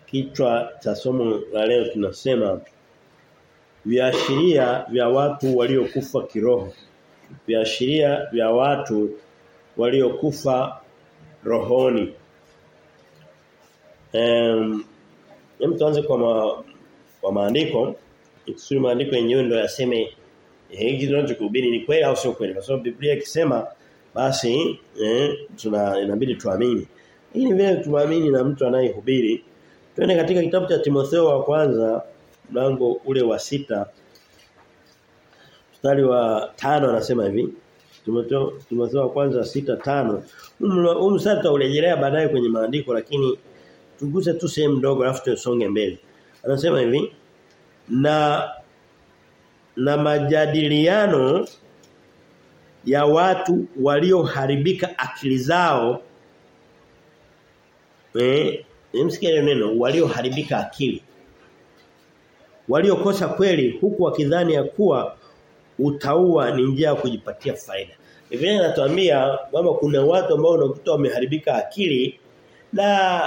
kichwa cha somo la leo tunasema viashiria vya watu waliokufa kiroho. Viashiria vya watu waliokufa rohoni. Em um, tuanze kwa ma, kwa maandiko. Ikusudi maandiko yenyewe ndio yaseme hiki tunachokuhubiri ni kweli au sio kweli. Kwa sababu Biblia ikisema basi eh, tuna inabidi tuamini. Hii ni vile tuamini na mtu anayehubiri. Twende katika kitabu cha Timotheo wa kwanza mlango ule wa sita mstari wa tano anasema hivi Timotheo Timotheo wa kwanza sita tano huu mstari tutaurejelea baadaye kwenye maandiko lakini tuguse tu sehemu ndogo alafu tusonge mbele anasema hivi na na majadiliano ya watu walioharibika akili zao eh nimsikie neno walioharibika akili waliokosa kweli huku wakidhani ya kuwa utaua ni njia ya kujipatia faida. Biblia inatuambia kwamba kuna watu ambao unakuta wameharibika akili na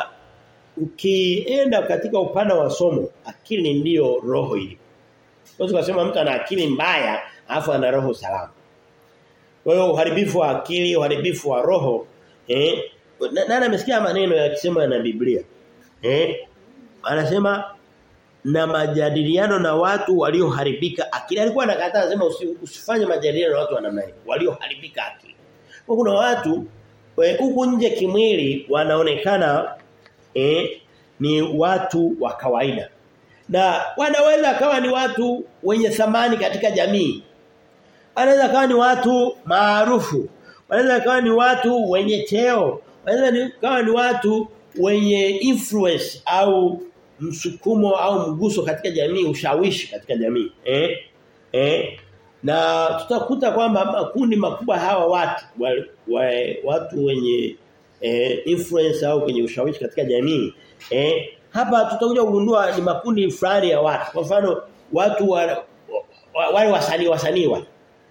ukienda katika upana wa somo akili ndiyo roho ili. Kwa kusema mtu ana akili mbaya afu ana roho salama. Kwa hiyo uharibifu wa akili, uharibifu wa roho eh nani amesikia maneno yakisema na Biblia? Eh anasema na majadiliano na watu walioharibika akili. Alikuwa anakataa anasema usifanye majadiliano na watu wa namna hiyo walioharibika akili. Kwa kuna watu huku nje kimwili wanaonekana eh, ni watu wa kawaida. Na wanaweza kawa ni watu wenye thamani katika jamii. Wanaweza kawa ni watu maarufu. Wanaweza kawa ni watu wenye cheo. Wanaweza kawa ni watu wenye influence au msukumo au mguso katika jamii ushawishi katika jamii eh eh na tutakuta kwamba makundi makubwa hawa watu wa, wa, watu wenye eh, influence au kwenye ushawishi katika jamii eh hapa tutakuja kugundua ni makundi fulani ya watu kwa mfano watu wale wa, wa, wasanii wasanii wale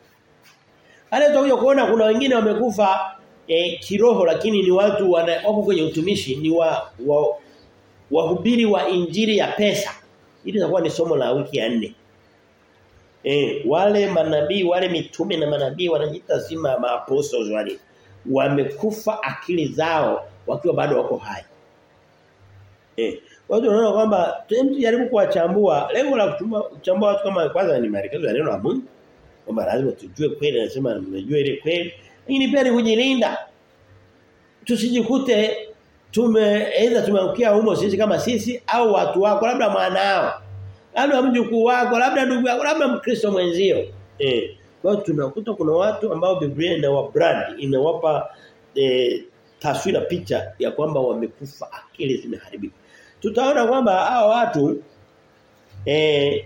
wale tutakuja kuona kuna wengine wamekufa eh, kiroho lakini ni watu wana, wako kwenye utumishi ni wa, wa wahubiri wa injili ya pesa. Hili litakuwa ni somo la wiki ya nne. Eh, wale manabii, wale mitume na manabii wanajiita zima maapostles wale. Wamekufa akili zao wakiwa bado wako hai. Eh, watu wanaona kwamba tujaribu kuwachambua. Lengo la kuchambua watu kama kwanza ni maelekezo ya neno la Mungu. Kwamba lazima tujue kweli anasema mnajua ile kweli. Lakini pia ni kujilinda. Tusijikute tume aidha tumeangukia humo sisi kama sisi au watu wako labda mwanao labda mjukuu wako labda ndugu yako labda mkristo mwenzio eh kwa hiyo tunakuta kuna watu ambao Biblia inawa brand inawapa eh, taswira picha ya kwamba wamekufa akili zimeharibika tutaona kwamba hao watu eh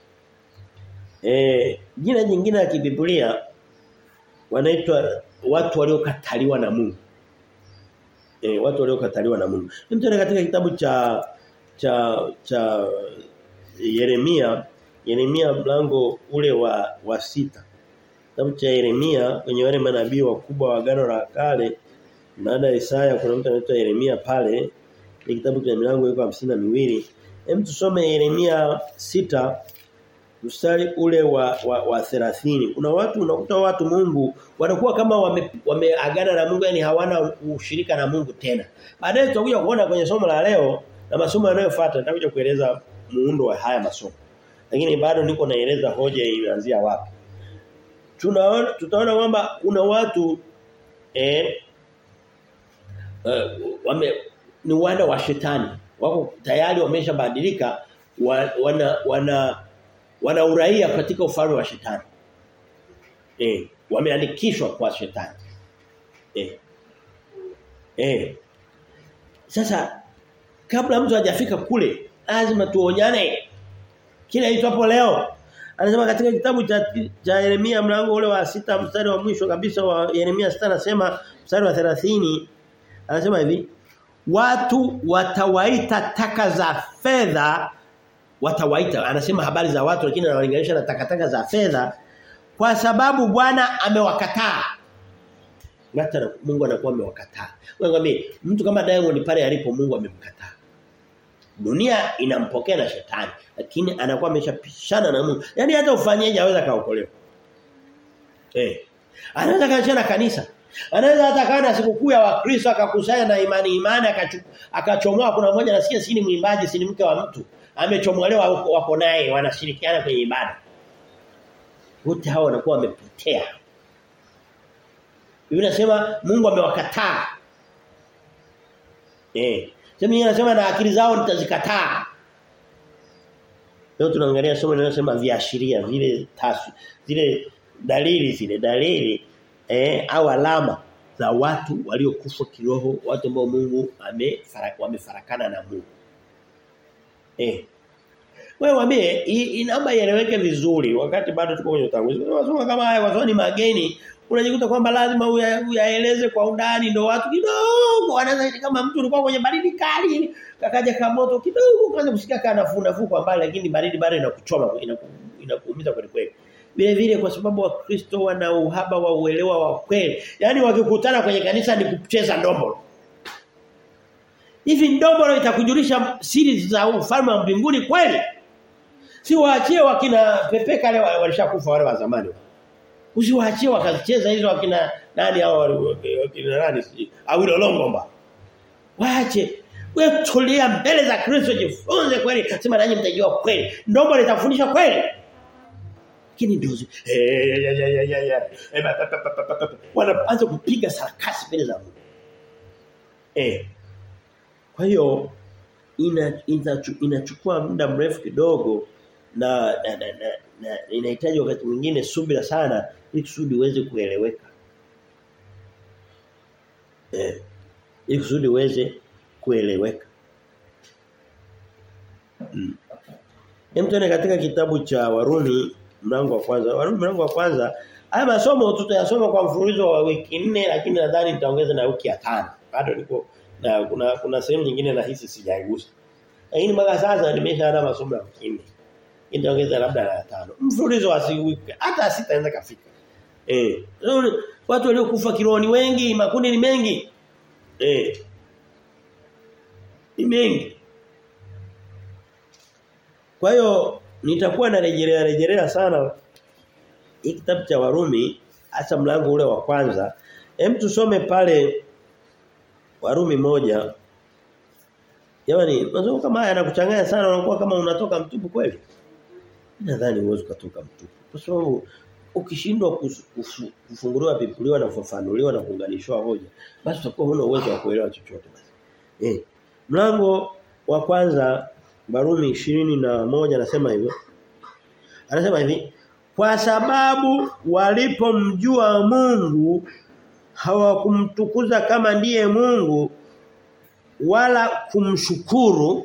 eh jina jingine la kibiblia wanaitwa watu waliokataliwa na Mungu e, watu waliokataliwa na Mungu. Nimtende katika kitabu cha cha cha Yeremia, Yeremia mlango ule wa wa sita. Kitabu cha Yeremia kwenye wale manabii wakubwa wa agano la kale baada ya Isaya kuna mtu anaitwa Yeremia pale. Ni kitabu cha milango iko hamsini na miwili. Hem tusome Yeremia sita mstari ule wa wa, wa 30 kuna watu unakuta watu Mungu wanakuwa kama wameagana wame na Mungu yani hawana ushirika na Mungu tena baadaye tutakuja kuona kwenye somo la leo na masomo yanayofuata nitakuja kueleza muundo wa haya masomo lakini bado niko naeleza hoja inaanzia wapi tunaona tutaona kwamba kuna watu eh uh, wame ni wana wa shetani wako tayari wameshabadilika wa, wana wana wana uraia katika ufalme wa shetani. Eh, wameandikishwa kwa shetani. Eh. Eh. Sasa kabla mtu hajafika kule lazima tuonyane. Kila itwapo leo anasema katika kitabu cha, cha Yeremia mlango ule wa sita mstari wa mwisho kabisa wa Yeremia sita anasema mstari wa 30 anasema hivi watu watawaita taka za fedha watawaita anasema habari za watu lakini anawalinganisha na takataka za fedha kwa sababu Bwana amewakataa hata Mungu anakuwa amewakataa. Ngwambie mtu kama Diamond pale alipo Mungu amemkataa. Dunia inampokea na shetani lakini anakuwa ameshapishana na Mungu. Yaani hata ufanyeje aweza kaokolewa. Eh. Anaweza kaachana kanisa. Anaweza hata kana sikukuu ya Wakristo akakusanya na imani imani akachomoa kuna mmoja nasikia si ni mwimbaji si ni mke wa mtu amechomolewa wako naye wanashirikiana kwenye ibada. Wote hao wanakuwa wamepotea. Biblia inasema Mungu amewakataa. Eh. Sema yeye anasema na akili zao nitazikataa. Leo tunaangalia somo linalosema viashiria vile tasu zile dalili zile dalili eh au alama za watu waliokufa kiroho watu ambao Mungu wamefarakana na Mungu. Eh. Wewe waambie inaomba ieleweke vizuri wakati bado tuko kwenye utangulizi. Unasoma kama haya kwa ni mageni unajikuta kwamba lazima uyaeleze kwa undani ndio watu kidogo wanaweza kama mtu ulikuwa kwenye baridi kali kakaja kama moto kidogo ukaanza kusikia kana nafuu nafuu kwa mbali lakini baridi bado inakuchoma inakuumiza kweli kweli vile vile kwa sababu wakristo wana uhaba wa uelewa wa kweli yani wakikutana kwenye kanisa ni kucheza ndombolo hivi ndombolo itakujulisha siri za ufalme wa mbinguni kweli si waachie wakina pepeka leo walishakufa wale wa zamani Usiwaachie wakazicheza hizo wakina nani hao wakina nani au lolongomba. Waache. Wewe tulia mbele za Kristo jifunze kweli. Sema nanyi mtajua kweli. Ndombo litafundisha kweli. Lakini ndio wanaanza kupiga sarakasi mbele za Mungu. Eh. Kwa hiyo ina inachukua muda mrefu kidogo na na, na, na, na inahitaji wakati mwingine subira sana ili kusudi uweze kueleweka. Eh. Ili kusudi uweze kueleweka. Mm. Hem tuone katika kitabu cha Warumi mlango wa kwanza. Warumi mlango wa kwanza haya masomo tutayasoma kwa mfululizo wa wiki nne lakini nadhani nitaongeza na wiki ya tano. Bado niko na kuna kuna sehemu nyingine na hisi sijaigusa. Lakini mpaka sasa nimeshaanza masomo ya wiki nne itaongeza labda la tano. Mfululizo wa siku hata sitaanza kafika. Eh. Watu waliokufa kiroho ni wengi, makundi ni mengi. Eh. Ni mengi. Kwa hiyo nitakuwa narejelea rejelea sana hii kitabu cha Warumi hasa mlango ule wa kwanza. Hem tusome pale Warumi moja Jamani, masomo kama haya yanakuchanganya sana unakuwa kama unatoka mtupu kweli. Nadhani uwezo kutoka mtupu. Kwa sababu ukishindwa kufunguliwa Biblia na kufafanuliwa na kuunganishwa hoja, basi utakuwa huna uwezo wa kuelewa chochote basi. Eh. Mlango wa kwanza Barumi ishirini na moja anasema hivyo. Anasema hivi, kwa sababu walipomjua Mungu hawakumtukuza kama ndiye Mungu wala kumshukuru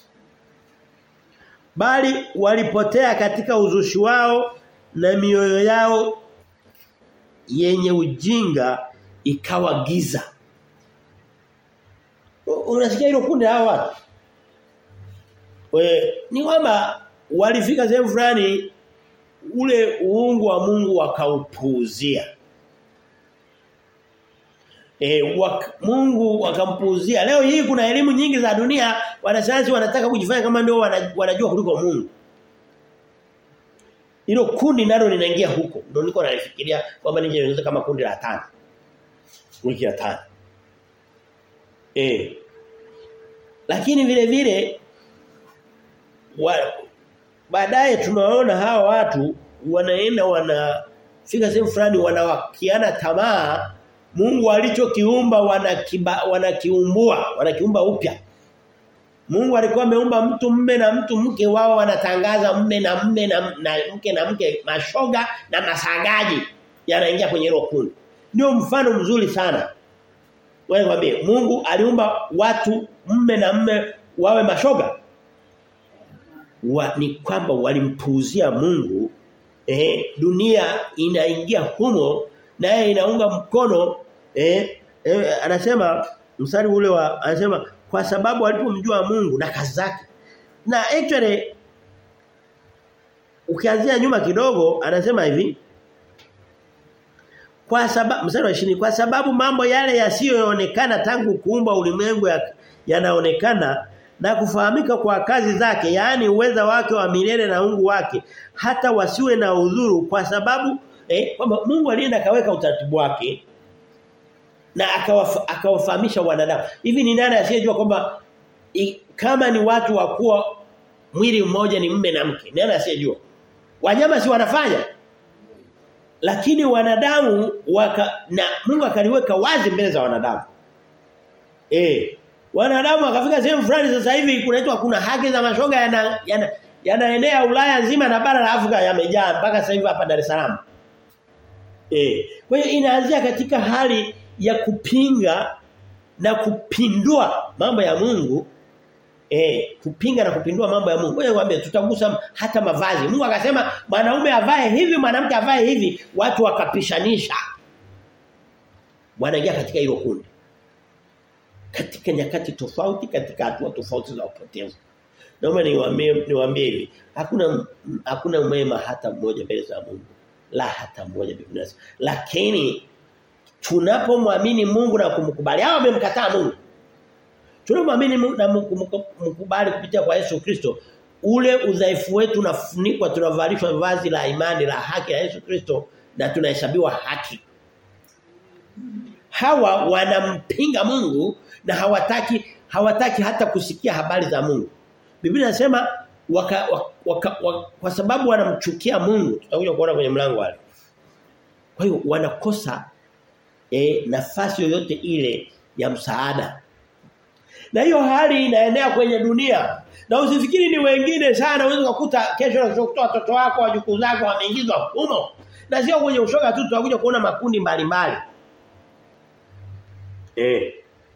bali walipotea katika uzushi wao na mioyo yao yenye ujinga ikawa giza. Unasikia hilo kundi hawa watu? We, ni kwamba walifika sehemu fulani ule uungu wa Mungu wakaupuuzia. E, wak, Mungu wakampuuzia. Leo hii kuna elimu nyingi za dunia wanasayansi wanataka kujifanya kama ndio wanajua kuliko Mungu. Hilo kundi nalo linaingia huko. Ndio niko nalifikiria kwamba nije niweze kama kundi la tano. Wiki ya tano. Eh. Lakini vile vile baadaye tunaona hawa watu wanaenda wanafika sehemu fulani wanawakiana tamaa Mungu alichokiumba wanakiba wanakiumbua wanakiumba upya Mungu alikuwa ameumba mtu mme na mtu mke wao wanatangaza mme na mme na, na mke na mke mashoga na masagaji yanaingia kwenye hilo kundi ndio mfano mzuri sana wewe mwambie Mungu aliumba watu mme na mme wawe mashoga wa, ni kwamba walimpuuzia Mungu eh, dunia inaingia humo naye inaunga mkono eh, eh, anasema mstari ule wa anasema kwa sababu alipomjua Mungu na kazi zake na actually ukianzia nyuma kidogo anasema hivi kwa sababu mstari wa 20 kwa sababu mambo yale yasiyoonekana tangu kuumba ulimwengu yanaonekana na kufahamika kwa kazi zake yaani uweza wake wa milele na ungu wake hata wasiwe na udhuru kwa sababu eh, kwamba Mungu alienda kaweka utaratibu wake na akawafahamisha wanadamu hivi ni nani asiyejua kwamba kama ni watu wa kuwa mwili mmoja ni mme na mke nani asiyejua wanyama si wanafanya lakini wanadamu waka, na Mungu akaliweka wazi mbele za wanadamu eh wanadamu akafika sehemu fulani sasa hivi kunaitwa kuna haki za mashoga yana yana yanaenea Ulaya nzima na bara la Afrika yamejaa mpaka sasa hivi hapa Dar es Salaam. Eh, kwa hiyo inaanzia katika hali ya kupinga na kupindua mambo ya Mungu eh kupinga na kupindua mambo ya Mungu. Ngoja nikwambie tutagusa hata mavazi. Mungu akasema mwanaume avae hivi, mwanamke avae hivi, watu wakapishanisha. Wanaingia katika hilo kundi. Katika nyakati tofauti, katika hatua tofauti za upotevu. Naomba niwaambie niwaambie hivi, hakuna hakuna mwema hata mmoja mbele za Mungu. La hata mmoja Biblia. Lakini tunapomwamini Mungu na kumkubali, hao wamemkataa Mungu. Tunapomwamini Mungu na kumkubali kupitia kwa Yesu Kristo, ule udhaifu wetu unafunikwa tunavalishwa vazi la imani la haki la Yesu Kristo na tunahesabiwa haki. Hawa wanampinga Mungu na hawataki hawataki hata kusikia habari za Mungu. Biblia inasema waka, waka, waka, waka, kwa sababu wanamchukia Mungu tutakuja kuona kwenye mlango wale. Kwa hiyo wanakosa e, nafasi yoyote ile ya msaada. Na hiyo hali inaenea kwenye dunia. Na usifikiri ni wengine sana unaweza kukuta kesho unakuta watoto wako wajukuu zako wameingizwa humo. Na sio kwenye ushoga tu tutakuja kuona makundi mbalimbali. Eh.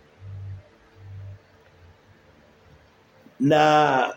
Na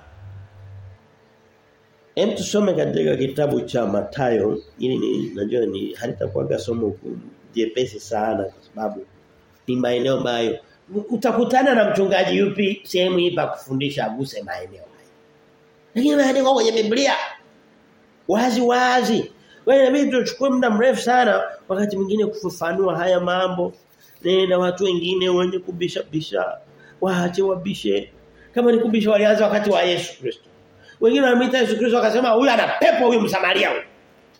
Hem tusome katika kitabu cha Matayo ili ni najua ni halitakuwa somo jepesi sana kwa sababu ni maeneo ambayo utakutana na mchungaji yupi sehemu hii pa kufundisha aguse maeneo haya. Lakini maandiko kwenye Biblia wazi wazi. Wewe inabidi tuchukue muda mrefu sana wakati mwingine kufafanua haya mambo. Na watu wengine wenye kubisha bisha waache wabishe. Kama ni kubisha walianza wakati wa Yesu Kristo. Wengine wanamuita Yesu Kristo wakasema huyu ana pepo huyu Msamaria huyu.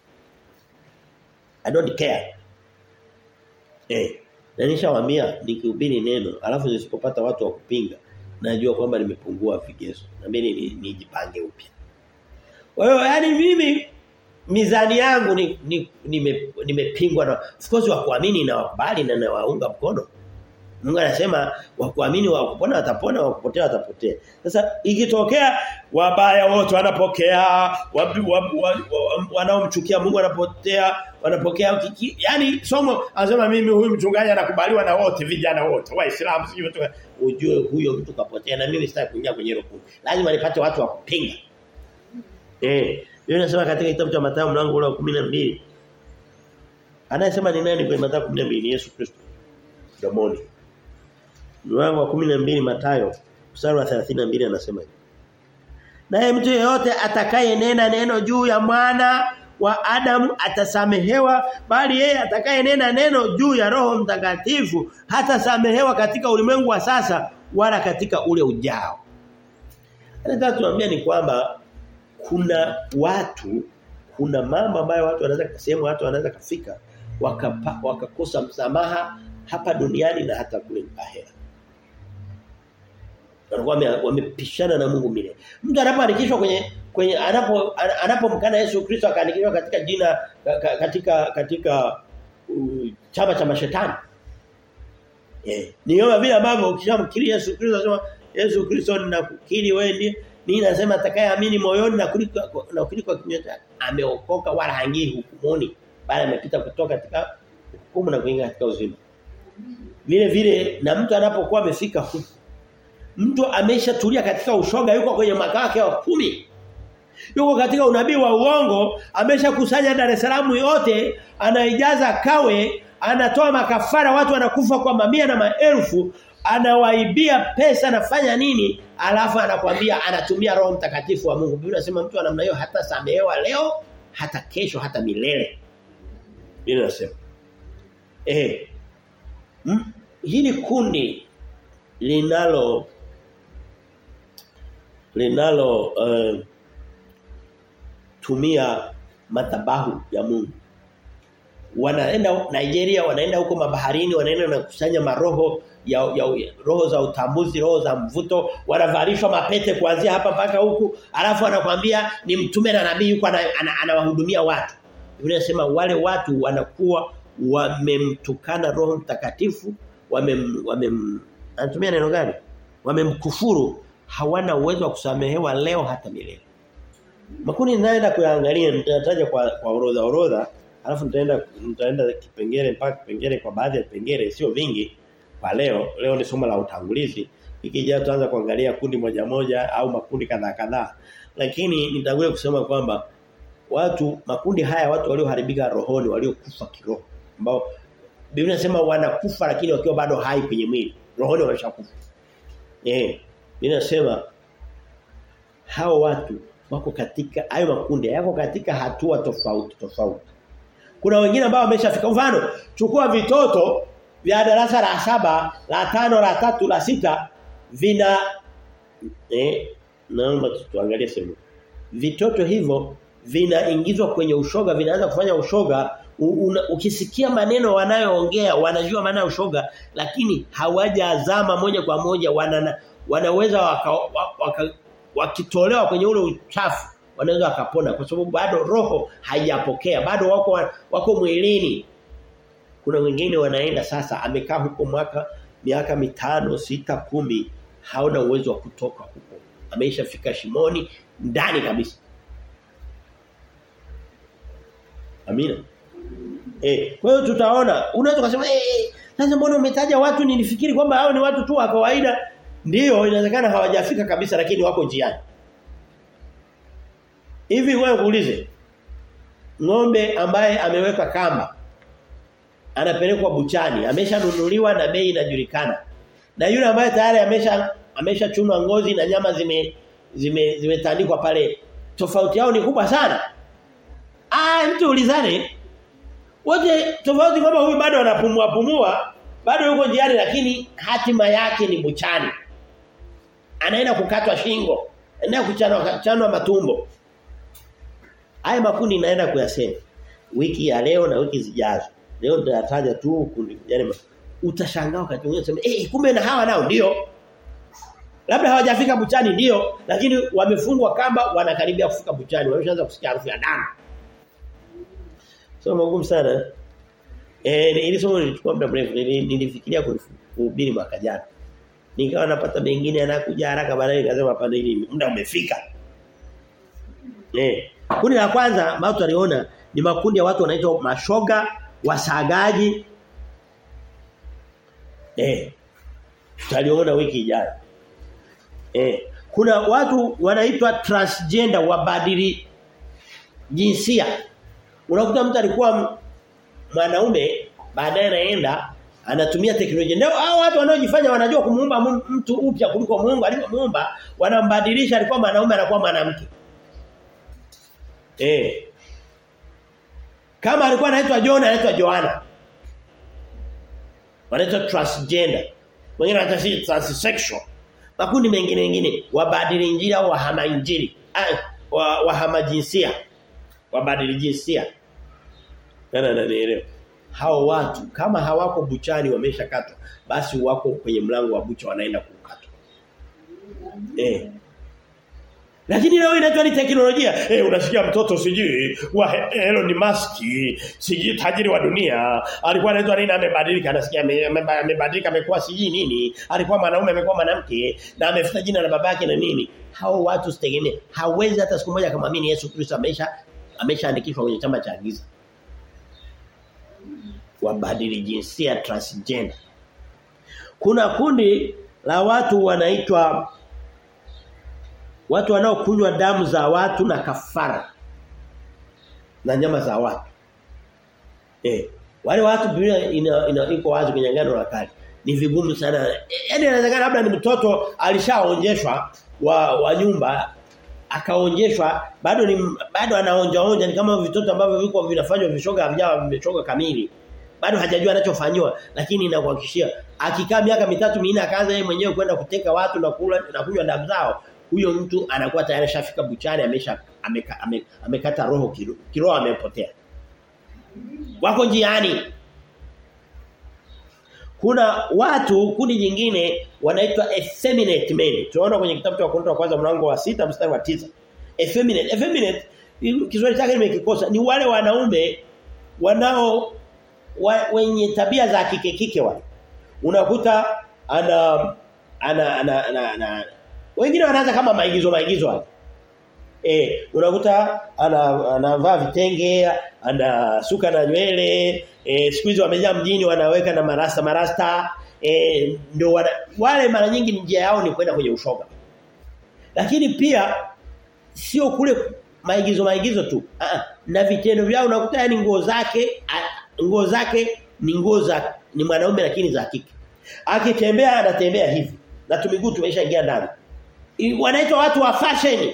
I don't care. Eh, na nishawaambia nikihubiri neno alafu nisipopata watu wa kupinga najua kwamba nimepungua vigezo. Na mimi nijipange upya. Kwa hiyo yani mimi mizani yangu ni nimepingwa ni, ni na of course wa kuamini na wakubali na na waunga mkono. Mungu anasema wa kuamini wa kupona watapona wa kupotea watapotea. Sasa ikitokea wabaya wote wanapokea wanaomchukia Mungu wanapotea wanapokea yani somo anasema mimi huyu mchungaji anakubaliwa na wote vijana wote waislamu sio ujue huyo mtu kapotea na mimi sitaki kuingia kwenye hilo kundi. Lazima nipate watu wa kupinga. Eh, yeye anasema katika kitabu cha Mathayo mlango ule wa 12 Anayesema ni nani kwenye Mathayo 12 ni Yesu Kristo. Domoni. Mlango wa 12 Mathayo mstari wa 32 anasema hivi. Naye mtu yeyote atakaye nena neno juu ya mwana wa Adamu atasamehewa bali yeye atakaye nena neno juu ya Roho Mtakatifu hatasamehewa katika ulimwengu wa sasa wala katika ule ujao. Nataka tuambia ni kwamba kuna watu kuna mambo ambayo watu wanaweza sehemu watu wanaweza kafika wakapa, wakakosa msamaha hapa duniani na hata kule ahera. Wanakuwa wamepishana na Mungu milele. Mtu anapoandikishwa kwenye kwenye anapo anapomkana Yesu Kristo akaandikishwa katika jina katika katika uh, chama cha mashetani. Eh, ni kama vile ambavyo ukishamkiri Yesu Kristo anasema Yesu Kristo ninakukiri wewe ndiye mimi nasema atakayeamini moyoni na kuliko na kuliko kinywa ameokoka wala hangii hukumuni bali amepita kutoka katika hukumu na kuingia katika uzima. Vile vile na mtu anapokuwa amefika huko mtu ameshatulia katika ushoga yuko kwenye makao yake wa kumi yuko katika unabii wa uongo ameshakusanya Dar es Salaam yote anaijaza kawe anatoa makafara watu wanakufa kwa mamia na maelfu anawaibia pesa anafanya nini alafu anakwambia anatumia roho mtakatifu wa Mungu Biblia inasema mtu namna hiyo hata samehewa leo hata kesho hata milele Biblia inasema eh hili kundi linalo linalo uh, tumia madhabahu ya Mungu wanaenda Nigeria wanaenda huko mabaharini wanaenda na kusanya maroho ya, ya, ya roho za utambuzi roho za mvuto wanavalishwa mapete kuanzia hapa mpaka huku alafu anakuambia ni mtume na nabii yuko anawahudumia ana, ana watu Biblia inasema wale watu wanakuwa wamemtukana roho mtakatifu wamem wamem anatumia neno gani wamemkufuru hawana uwezo wa kusamehewa leo hata milele makundi ninaenda kuyaangalia nitataja kwa kwa orodha orodha alafu nitaenda nitaenda kipengele mpaka kipengele kwa baadhi ya vipengele sio vingi kwa leo leo ni somo la utangulizi ikija tutaanza kuangalia kundi moja moja au makundi kadhaa kadhaa lakini nitakuja kusema kwamba watu makundi haya watu walioharibika rohoni waliokufa kiroho ambao Biblia inasema wanakufa lakini wakiwa bado hai kwenye mwili rohoni wameshakufa eh Biblia inasema hao watu wako katika hayo makundi yako katika hatua tofauti tofauti kuna wengine ambao wameshafika mfano chukua vitoto vya darasa la saba la tano la tatu la sita vina eh naomba tuangalie sehemu vitoto hivyo vinaingizwa kwenye ushoga vinaanza kufanya ushoga u, una, ukisikia maneno wanayoongea wanajua maana ya ushoga lakini hawajazama moja kwa moja wana, wanaweza waka, waka, wakitolewa kwenye ule uchafu wanaweza wakapona kwa sababu bado roho haijapokea bado wako wako mwilini kuna wengine wanaenda sasa amekaa huko mwaka miaka mitano sita kumi hauna uwezo wa kutoka huko ameishafika shimoni ndani kabisa Amina. Eh, kwa hiyo tutaona unaweza kusema eh sasa mbona umetaja watu nilifikiri kwamba hao ni watu tu wa kawaida Ndiyo inawezekana hawajafika kabisa lakini wako njiani. Hivi wewe kuulize ng'ombe ambaye ameweka kamba anapelekwa buchani ameshanunuliwa na bei inajulikana. Na yule ambaye tayari amesha ameshachunwa ngozi na nyama zime zime zimetandikwa pale tofauti yao ni kubwa sana. Ah mtu ulizane wote tofauti kwamba huyu bado anapumua pumua bado yuko njiani lakini hatima yake ni buchani anaenda kukatwa shingo anaenda kuchanwa kuchanwa matumbo haya makundi naenda kuyasema wiki ya leo na wiki zijazo leo nitataja tu kundi yani utashangaa wakati mwingine sema eh kumbe na hawa nao ndio labda hawajafika buchani ndio lakini wamefungwa kamba wanakaribia kufika buchani wameshaanza kusikia harufu ya damu sio magumu sana eh ili somo lilichukua muda mrefu nilifikiria kuhubiri mwaka jana nikawa napata mengine yanakuja haraka baadaye nikasema hapana hili muda umefika. Eh. Kundi la kwanza ambao tutaliona ni makundi ya watu wanaitwa mashoga, wasagaji. Eh. Tutaliona wiki ijayo. Eh. Kuna watu wanaitwa transgender wabadili jinsia. Unakuta mtu alikuwa mwanaume baadaye anaenda anatumia teknolojia. Ndio hao watu wanaojifanya wanajua kumuumba mtu upya kuliko Mungu alivyomuumba, wanambadilisha alikuwa mwanaume anakuwa mwanamke. Eh. Kama alikuwa anaitwa John anaitwa Joanna. Wanaitwa transgender. Wengine wanaitwa transsexual. Makundi mengine mengine wabadili injili au wahama injili. Ah, wa, wahama jinsia. Wabadili jinsia. Nana nanielewa hao watu kama hawako buchani wameshakatwa basi wako kwenye mlango wa bucha wanaenda kukatwa. Eh. Lakini leo inaitwa ni teknolojia. Eh unasikia mtoto sijui wa Elon Musk, sijui tajiri wa dunia, alikuwa anaitwa nini amebadilika, anasikia amebadilika amekuwa sijui nini, alikuwa mwanaume amekuwa mwanamke na amefuta jina la babake na nini. Hao watu sitegemee. Hawezi hata siku moja kumwamini Yesu Kristo amesha ameshaandikishwa kwenye chama cha giza wabadili jinsia transgender. Kuna kundi la watu wanaitwa watu wanaokunywa damu za watu na kafara na nyama za watu. Eh, wale watu Biblia ina, ina iko wazi kwenye ngano la kale. Ni vigumu sana. Yaani inawezekana labda ni mtoto alishaonjeshwa wa, wa nyumba akaonjeshwa bado ni bado anaonja onja ni kama vitoto ambavyo viko vinafanywa vishoga havijawa vimechoka kamili bado hajajua anachofanywa lakini nakuhakikishia akikaa miaka mitatu minne akaanza yeye mwenyewe kwenda kuteka watu na kula na kunywa damu zao huyo mtu anakuwa tayari ashafika buchani amesha ameka, ame, amekata roho kiroho kiro amepotea. Wako njiani. Kuna watu kundi jingine wanaitwa effeminate men. Tunaona kwenye kitabu cha Wakorintho wa kwanza mlango wa sita mstari wa tisa Effeminate, effeminate Kiswahili chake nimekikosa ni wale wanaume wanao wa, wenye tabia za kike kike wale. Unakuta ana ana ana, ana, ana wengine wanaanza kama maigizo maigizo wale. Eh, unakuta ana anavaa vitenge, anasuka na nywele, eh siku hizo wamejaa mjini wanaweka na marasta marasta, eh ndio wana, wale mara nyingi njia yao ni kwenda kwenye ushoga. Lakini pia sio kule maigizo maigizo tu. Ah, na vitendo vyao unakuta yani nguo zake nguo zake ni nguo za ni mwanaume lakini za kike. Akitembea anatembea hivi. Na tumiguu tumeshaingia ndani. Wanaitwa watu wa fashion.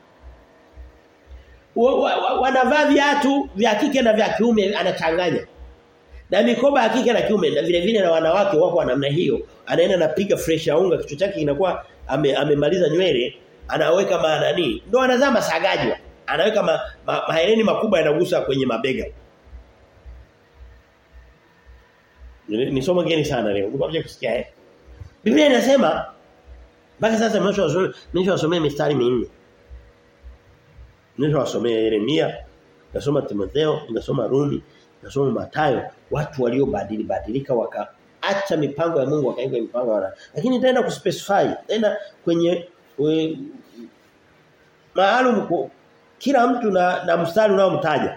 Wanavaa viatu vya kike na vya kiume anachanganya. Na mikoba ya kike na kiume na vile vile na wanawake wako wa namna hiyo. Anaenda napiga fresh ya unga kichwa chake kinakuwa amemaliza ame nywele anaweka maanani ndo anazaa masagaji anaweka ma, ma, mahereni makubwa yanagusa kwenye mabega ni somo geni sana leo unakuja kusikia eh Biblia inasema mpaka sasa nimeshawasomea mistari minne nimeshawasomea Yeremia nasoma Timotheo nasoma Rumi nasoma Mathayo watu waliobadili badilika waka acha mipango ya Mungu wakaiga mipango ya lakini nitaenda kuspecify tena kwenye we, maalum kila mtu na, na mstari unaomtaja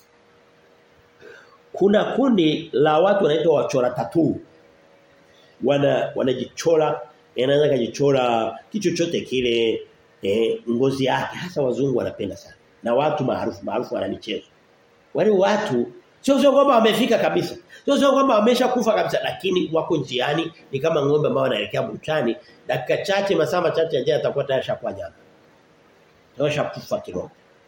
kuna kundi la watu wanaitwa wachora tatuu wana wanajichora anaweza kujichora kitu chochote kile eh, ngozi yake hasa wazungu wanapenda sana na watu maarufu maarufu wana michezo wale watu sio sio kwamba wamefika kabisa sio sio kwamba wameshakufa kabisa lakini wako njiani ni kama ng'ombe ambao wanaelekea buchani dakika chache masaa machache yajayo atakuwa tayari shakuwa nyama Tosha kufa kiroho.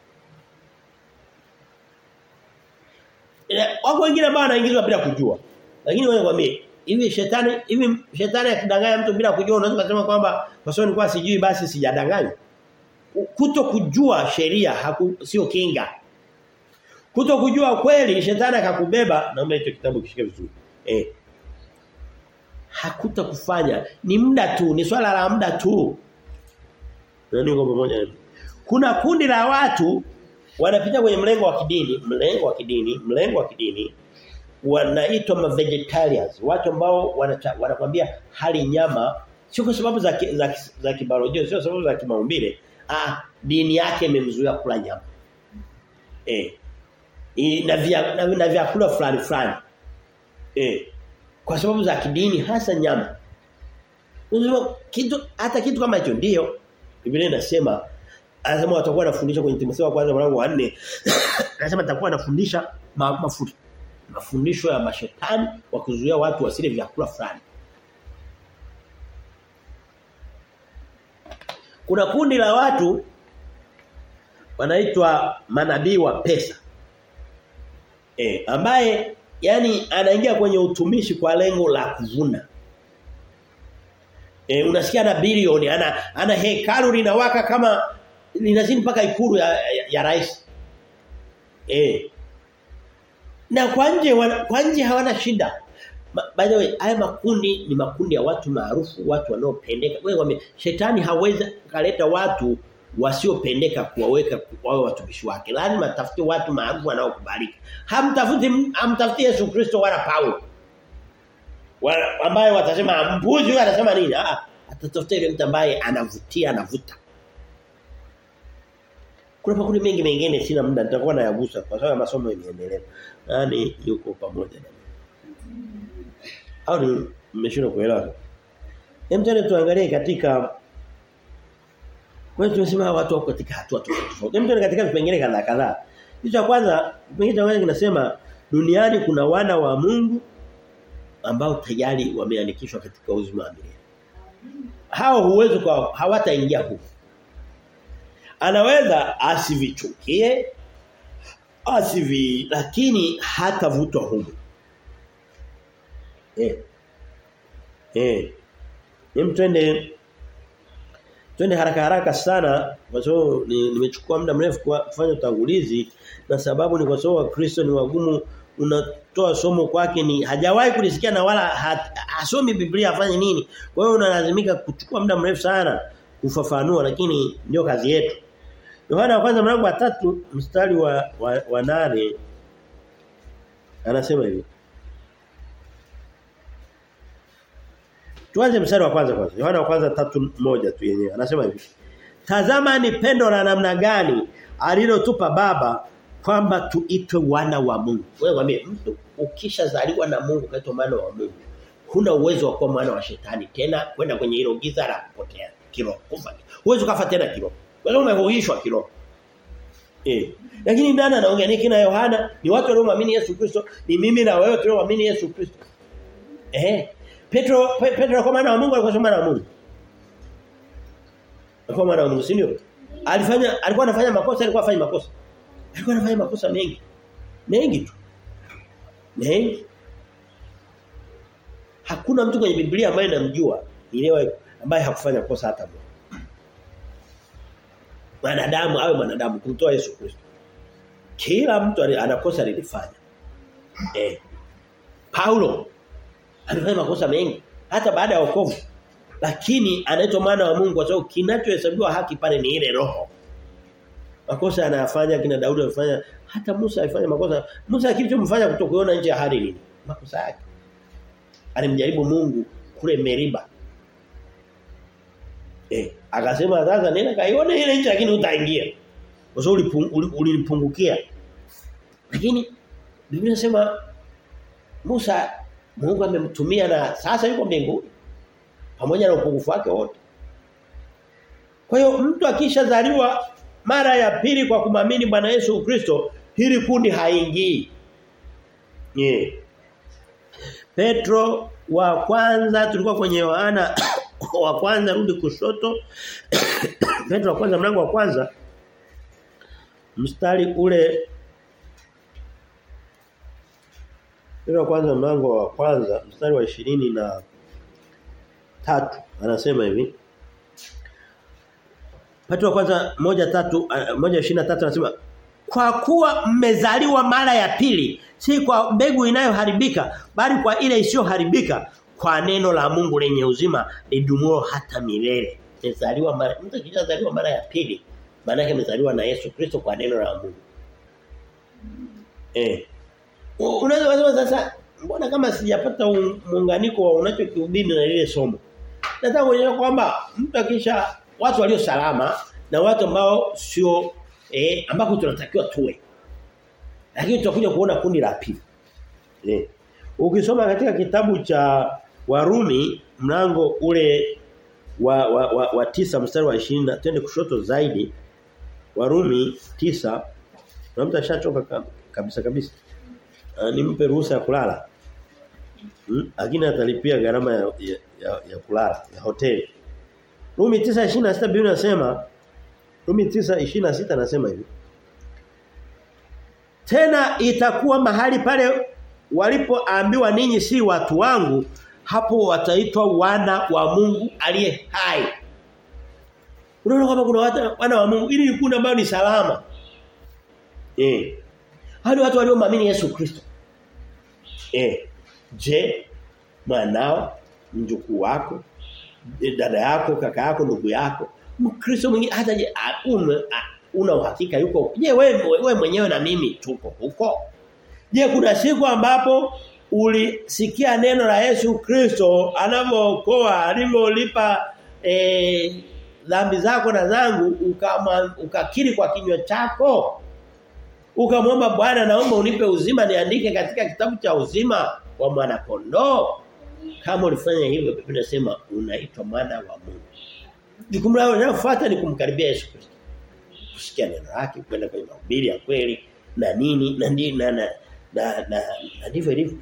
Wako wengine ambao wanaingizwa bila kujua. Lakini wewe kwambie hivi shetani hivi shetani akidanganya mtu bila kujua unaweza kusema kwamba kwa sababu nilikuwa sijui basi sijadanganya. Kuto kujua sheria sio kinga. Kuto kujua kweli shetani akakubeba naomba hicho kitabu kishike vizuri. Eh. Hakuta kufanya ni muda tu, ni swala la muda tu. Nani uko pamoja kuna kundi la watu wanapita kwenye mlengo wa kidini, mlengo wa kidini, mlengo wa kidini wanaitwa ma vegetarians, watu ambao wanakwambia hali nyama sio kwa sababu za za, za kibiolojia, sio sababu za kimaumbile. Ah, dini yake imemzuia kula nyama. Eh. na vya na, na vyakula fulani fulani. Eh. Kwa sababu za kidini hasa nyama. Unajua kitu hata kitu kama hicho ndio Biblia inasema anasema watakuwa wanafundisha kwenye Timotheo kwanza mlango wa 4 anasema atakuwa anafundisha ma, mafuta mafundisho ya mashetani wa kuzuia watu wasile vyakula fulani Kuna kundi la watu wanaitwa manabii wa pesa. E, ambaye yani anaingia kwenye utumishi kwa lengo la kuvuna. E, unasikia na bilioni ana ana hekalu linawaka kama linazidi mpaka ikulu ya, ya, ya rais. Eh. Na kwa nje kwa nje hawana shida. Ma, by the way, haya makundi ni makundi ya watu maarufu, watu wanaopendeka. Wewe wame shetani hawezi kaleta watu wasiopendeka kuwaweka wawe watumishi wake. Lazima tafute watu maarufu wanaokubalika. Hamtafuti hamtafuti Yesu Kristo wala Paulo. Wala ambaye watasema mbuzi huyu anasema nini? Ah, atatafuta yule mtu ambaye anavutia anavuta. Kuna makundi mengi mengine sina muda nitakuwa nayagusa kwa sababu masomo yanaendelea. Nani yuko pamoja na au mmeshindwa kuelewa? Hem tena tuangalie katika kwa hiyo tunasema watu wako katika hatua tofauti. Hem tena katika vipengele kadhaa kadhaa. Kitu cha kwanza, kipengele cha kwanza kinasema duniani kuna wana wa Mungu ambao tayari wameandikishwa katika uzima wa milele. Hao huwezi kwa hawataingia huko. Anaweza asivichukie asivi lakini hatavutwa huko. Eh. Eh. Hem twende Twende haraka haraka sana kwa sababu nimechukua muda mrefu kufanya utangulizi na sababu ni kwa sababu Wakristo ni wagumu unatoa somo kwake ni hajawahi kulisikia na wala hasomi Biblia afanye nini. Kwa hiyo unalazimika kuchukua muda mrefu sana kufafanua lakini ndio kazi yetu. Yohana wa kwanza mlango wa tatu mstari wa, wa, wa nane anasema hivi. Tuanze mstari wa kwanza kwanza. Yohana wa kwanza tatu moja tu yenyewe. Anasema hivi. Tazama ni pendo la namna gani alilotupa baba kwamba tuitwe wana wa Mungu. Wewe mwambie mtu ukishazaliwa na Mungu kaitwa mwana wa Mungu. Huna uwezo wa kuwa mwana wa shetani tena kwenda kwenye hilo giza la kupotea kiroho. Kufa. Huwezi kufa tena kiroho. Wewe umehuishwa kiroho. Eh. Lakini nani anaongea niki na Yohana? Ni watu wanaoamini Yesu Kristo, ni mimi na wewe tunaoamini Yesu Kristo. Eh. Petro Pe, Petro kwa maana wa Mungu alikuwa maana wa Mungu. Alikuwa maana wa Mungu, si ndio? Alifanya alikuwa anafanya makosa, alikuwa afanya makosa. Alikuwa anafanya makosa mengi. Mengi tu. Mengi. Hakuna mtu kwenye Biblia ambaye namjua nielewa ambaye hakufanya kosa hata moja. Wanadamu awe mwanadamu kumtoa Yesu Kristo. Kila mtu anakosa alilifanya. Eh. Paulo alifanya makosa mengi hata baada ya wokovu. Lakini anaitwa mwana wa Mungu kwa sababu kinachohesabiwa haki pale ni ile roho. Makosa anayafanya kina Daudi alifanya hata Musa alifanya makosa. Musa kilichomfanya kutokuona nje ya hali nini? Makosa yake. Alimjaribu Mungu kule Meriba. Eh, akasema sasa nenda kaione ile nchi lakini utaingia. Kwa sababu ulinipungukia. Lakini Biblia inasema Musa Mungu amemtumia na sasa yuko mbinguni pamoja na upungufu wake wote. Kwa hiyo mtu akishazaliwa mara ya pili kwa kumamini Bwana Yesu Kristo, hili kundi haingii. Yeah. Petro wa kwanza tulikuwa kwenye Yohana wa kwanza rudi kushoto. Petro wa kwanza mlango wa kwanza mstari ule Petro wa kwanza mlango wa kwanza mstari wa ishirini na tatu anasema hivi Petro wa kwanza moja tatu moja ishirini na tatu anasema kwa kuwa mmezaliwa mara ya pili si kwa mbegu inayoharibika bali kwa ile isiyoharibika kwa neno la Mungu lenye uzima lidumuo hata milele. Mmezaliwa mara mtu akizaliwa mara ya pili maana yake amezaliwa na Yesu Kristo kwa neno la Mungu. Eh. Unaweza kusema sasa mbona kama sijapata muunganiko wa unachokihubiri na lile somo. Nataka kuonyesha kwamba mtu akisha watu walio salama na watu ambao sio eh ambako tunatakiwa tuwe. Lakini tutakuja kuona kundi la pili. Eh. Ukisoma katika kitabu cha Warumi mlango ule wa wa, wa, wa tisa mstari wa 20 twende kushoto zaidi Warumi tisa na mtu ashachoka kabisa kabisa. Uh, nimpe ruhusa ya kulala. Hmm? Lakini atalipia gharama ya, ya, ya, ya kulala ya hoteli. Rumi 9:26 Biblia inasema Rumi 9:26 anasema hivi. Tena itakuwa mahali pale walipoambiwa ninyi si watu wangu hapo wataitwa wana wa Mungu aliye hai. Unaona kama kuna watu wana wa Mungu ili kundi ambao ni salama. Eh. Hadi watu walioamini Yesu Kristo. Eh. Je, mwanao, mjukuu wako, dada yako, kaka yako, ndugu yako, Mkristo mwingine hata je ume, una uhakika yuko. Je, wewe wewe mwenyewe na mimi tuko huko? Je, kuna siku ambapo ulisikia neno la Yesu Kristo anavyookoa, alivyolipa eh dhambi zako na zangu ukama, ukakiri kwa kinywa chako? Ukamwomba Bwana naomba unipe uzima niandike katika kitabu cha uzima wa mwana kondoo. Kama ulifanya hivyo Biblia inasema unaitwa mwana wa Mungu. Jukumu lako linalofuata ni kumkaribia Yesu Kristo. Kusikia neno lake, kwenda kwenye mahubiri ya kweli na nini na nini na na na, na, na ndivyo ilivyo.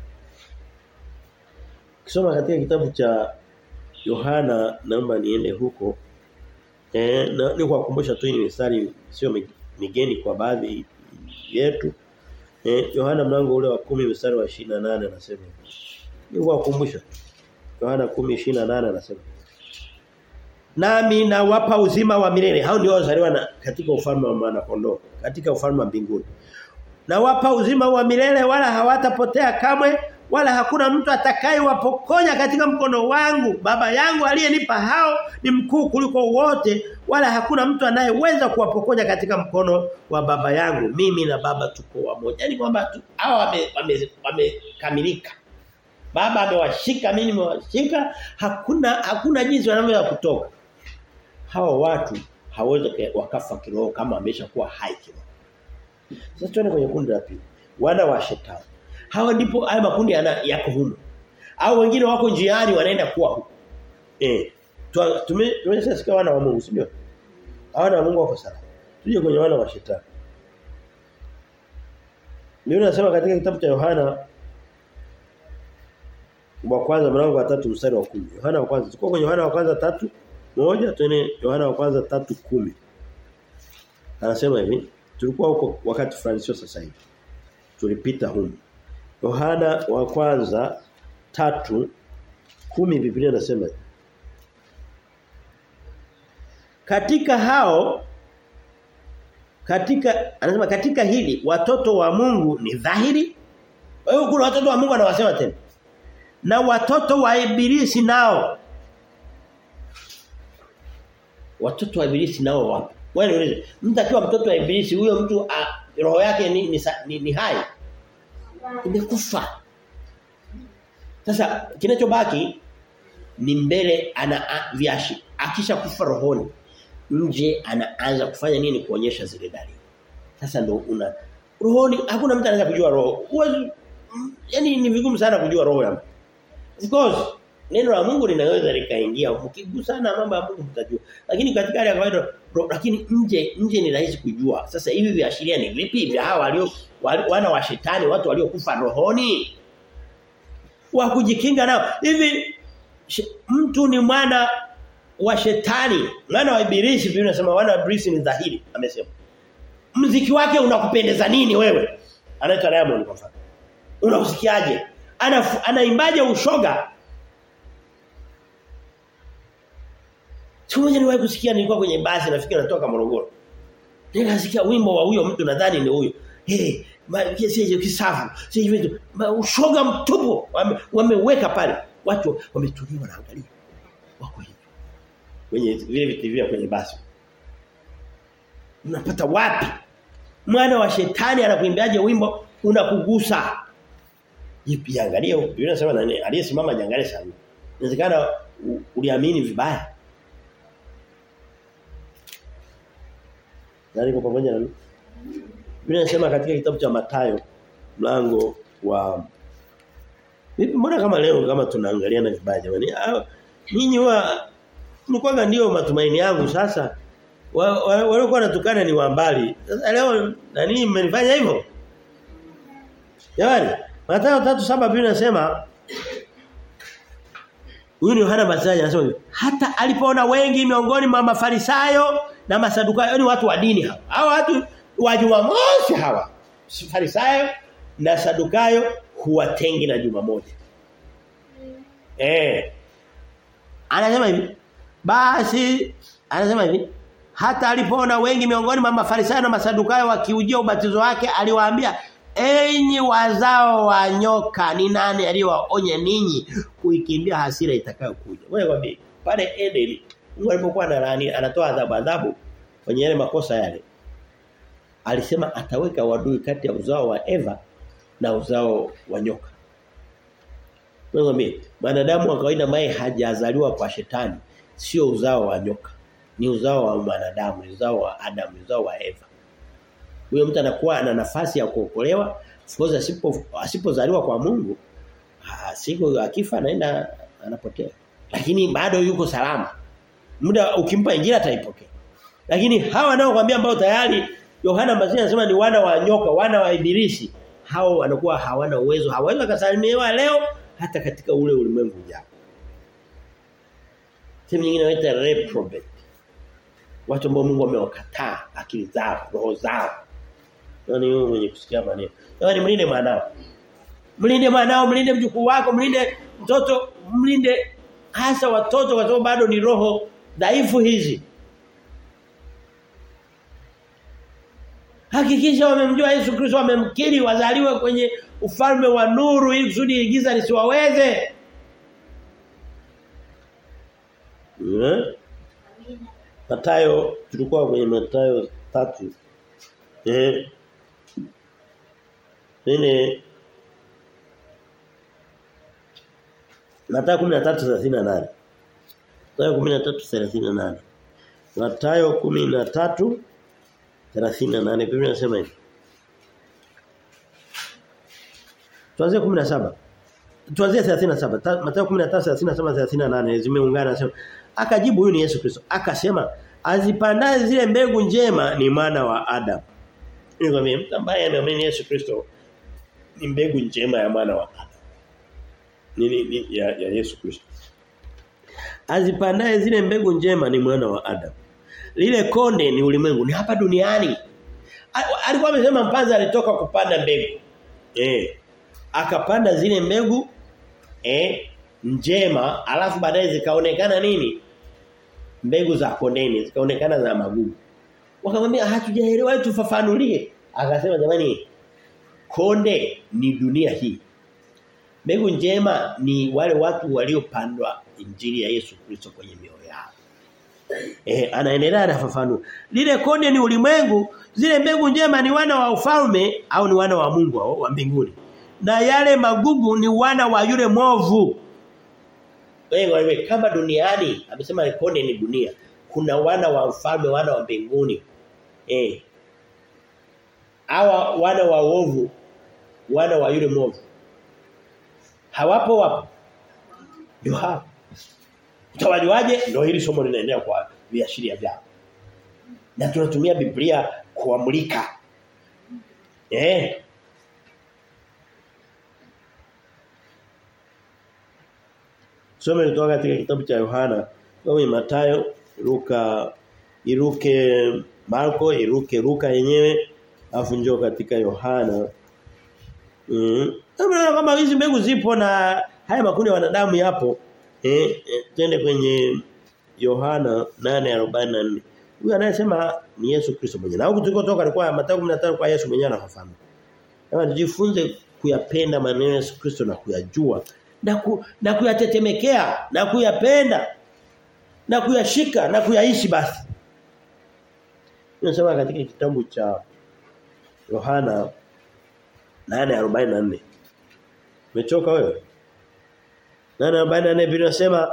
Kisoma katika kitabu cha Yohana naomba niende huko. Eh na ni kuwakumbusha tu ni mistari sio migeni kwa baadhi yetu. Eh Yohana mlango ule wa 10 mstari wa 28 anasema. Ni kuwakumbusha. Yohana 10:28 anasema. nami nawapa uzima wa milele. Hao ndio wazaliwa na katika ufalme wa mwana kondoo, katika ufalme wa mbinguni. Nawapa uzima wa milele wala hawatapotea kamwe wala hakuna mtu atakayewapokonya katika mkono wangu. Baba yangu aliyenipa hao ni mkuu kuliko wote wala hakuna mtu anayeweza kuwapokonya katika mkono wa baba yangu. Mimi na baba tuko wamoja. Yaani kwamba hao wamekamilika. Wame, wame baba amewashika mimi nimewashika hakuna hakuna jinsi wanavyoweza kutoka. Hao watu hawezi wakafa kiroho kama ameshakuwa hai kiroho. Sasa tuone kwenye kundi la pili. Wana wa shetani. Hawa ndipo haya makundi yana yako humo. Au wengine wako njiani wanaenda kuwa huko. Eh. Tume tumeshasikia wana wa Mungu, sio? Wana wa Mungu wako salama. Tuje kwenye wana wa shetani. Leo nasema katika kitabu cha Yohana wa kwanza mlango wa tatu mstari wa kumi Yohana wa kwanza. Tuko kwenye Yohana wa kwanza tatu moja tuene Yohana wa kwanza tatu kumi Anasema hivi, tulikuwa huko wakati fulani sio sasa hivi. Tulipita huko. Yohana wa kwanza tatu kumi Biblia inasema Katika hao katika anasema katika hili watoto wa Mungu ni dhahiri. Kwa hiyo kuna watoto wa Mungu anawasema tena. Na watoto wa ibilisi nao watoto wa ibilisi nao wapo. Wewe niulize, mtu akiwa mtoto wa ibilisi huyo mtu a, roho yake ni ni, ni, ni hai. Imekufa. Sasa kinachobaki ni mbele ana viashi. Akisha kufa rohoni nje anaanza kufanya nini kuonyesha zile dalili. Sasa ndo una rohoni hakuna mtu anaweza kujua roho. Uwezi yani ni vigumu sana kujua roho ya mtu. Of course neno la Mungu linaweza likaingia mkigusana mambo ya Mungu mtajua. Lakini katika hali ya kawaida lakini nje nje ni rahisi kujua. Sasa hivi viashiria ni vipi vya hawa walio wana wa shetani watu waliokufa rohoni? Wa kujikinga nao. Hivi mtu ni mwana wa shetani, mwana wa ibilisi, Biblia inasema wana wa ibilisi ni dhahiri, amesema. Mziki wake unakupendeza nini wewe? Anaitwa Diamond kwa mfano. Unausikiaje? Ana anaimbaje ushoga? Siku moja niliwahi kusikia nilikuwa kwenye basi nafikiri natoka Morogoro. Nikasikia wimbo wa huyo mtu nadhani ni huyo. Eh, hey, sije kisafu, sije vitu. Ushoga mtupu wameweka wame pale. Watu wametulia wanaangalia. Wako hivi. Kwenye vile vitu vya kwenye basi. Unapata wapi? Mwana wa shetani anakuimbiaje wimbo unakugusa. Jipi angalia Biblia inasema nani aliyesimama jangale sana. Inawezekana uliamini vibaya. Nani kwa pamoja na mimi? Biblia inasema katika kitabu cha Mathayo mlango wa Vipi mbona kama leo kama tunaangaliana vibaya jamani? Ninyi wa mlikuwa ndio matumaini yangu sasa. Walikuwa wanatukana ni wa mbali. Sasa leo nani mmenifanya hivyo? Jamani, Mathayo 3:7 Biblia inasema Huyu ni Yohana Mbatizaji anasema hivi, hata alipoona wengi miongoni mwa Mafarisayo na Masadukayo, yani watu wa dini hawa. Hawa watu wa Jumamosi hawa. Farisayo na Sadukayo huwatengi na Jumamosi. Eh. Anasema hivi, basi anasema hivi, hata alipoona wengi miongoni mwa Mafarisayo na Masadukayo wakiujia ubatizo wake aliwaambia Enyi wazao wa nyoka ni nani aliyewaonya ninyi kuikimbia hasira itakayokuja. Wewe kwambie pale Eden Mungu alipokuwa analaani anatoa adhabu adhabu kwenye yale makosa yale. Alisema ataweka wadui kati ya uzao wa Eva na uzao wa nyoka. Wewe kwambie wanadamu wa kawaida ambaye hajazaliwa kwa shetani sio uzao wa nyoka. Ni uzao wa mwanadamu, uzao wa Adam, uzao wa Eva. Huyo mtu anakuwa ana nafasi ya kuokolewa. Of asipo asipozaliwa kwa Mungu, siku akifa anaenda anapotea. Lakini bado yuko salama. Muda ukimpa injili ataipokea. Lakini hawa nao kwambia ambao tayari Yohana Mbatizaji anasema ni wana wa nyoka, wana wa ibilisi. Hao wanakuwa hawana uwezo, hawawezi kusalimiwa leo hata katika ule ulimwengu ujao. Sehemu nyingine wanaita reprobate. Watu ambao Mungu amewakataa akili zao, roho zao. Yaani wewe mwenye kusikia maneno. Yaani mlinde mwanao. Mlinde mwanao, mlinde mjukuu wako, mlinde mtoto, mlinde hasa watoto kwa sababu bado ni roho dhaifu hizi Hakikisha wamemjua Yesu Kristo wamemkiri wazaliwe kwenye ufalme wa nuru ili kusudi giza lisiwaweze. Yeah. Matayo tulikuwa kwenye Matayo tatu Eh. Nene Matayo 13:38. Matayo 13:38. Matayo 13 38 Biblia inasema hivi. Tuanzie 17. Tuanzie 37. Mathayo 13:37 38 zimeungana nasema akajibu huyu ni Yesu Kristo. Akasema azipandaye zile mbegu njema ni mwana wa Adam. Nikwambia mtu ambaye ameamini Yesu Kristo ni mbegu njema ya mwana wa Adam. Ni, ni, ni ya, ya Yesu Kristo. Azipandaye zile mbegu njema ni mwana wa Adam. Lile konde ni ulimwengu ni hapa duniani. Alikuwa amesema mpanzi alitoka kupanda mbegu. Eh. Akapanda zile mbegu eh njema alafu baadaye zikaonekana nini? Mbegu za kondeni zikaonekana za magugu. Wakamwambia hatujaelewa tufafanulie. Akasema jamani konde ni dunia hii. Mbegu njema ni wale watu waliopandwa injili ya Yesu Kristo kwenye mioyo yao. Eh anaendelea anafafanua. Lile konde ni ulimwengu, zile mbegu njema ni wana wa ufalme au ni wana wa Mungu au wa mbinguni. Na yale magugu ni wana wa yule mwovu. Wewe kama duniani amesema konde ni dunia. Kuna wana wa ufalme, wana wa mbinguni. Eh. Hawa wana wa uovu, wana wa yule mwovu. Hawapo wapo. Ndio hapo. Utawajuaje? Ndio hili somo linaendelea kwa viashiria vyao. Na tunatumia Biblia kuamulika. Eh. Some kutoka katika kitabu cha Yohana, kama Mathayo, Luka, iruke Marko, iruke Luka yenyewe, afu njoo katika Yohana. Mm. Kama hizi mbegu zipo na haya makundi ya wanadamu yapo, Eh, eh twende kwenye Yohana 8:44. Huyu anayesema ni Yesu Kristo mwenyewe. Na huko tulikotoka alikuwa Mathayo 15 kwa Yesu mwenyewe anafahamu. Kama tujifunze kuyapenda maneno ya Yesu Kristo na kuyajua na ku, na kuyatetemekea na kuyapenda na kuyashika na kuyaishi basi. Tunasema katika kitabu cha Yohana 8:44. Umechoka wewe? Nana baada ya Biblia inasema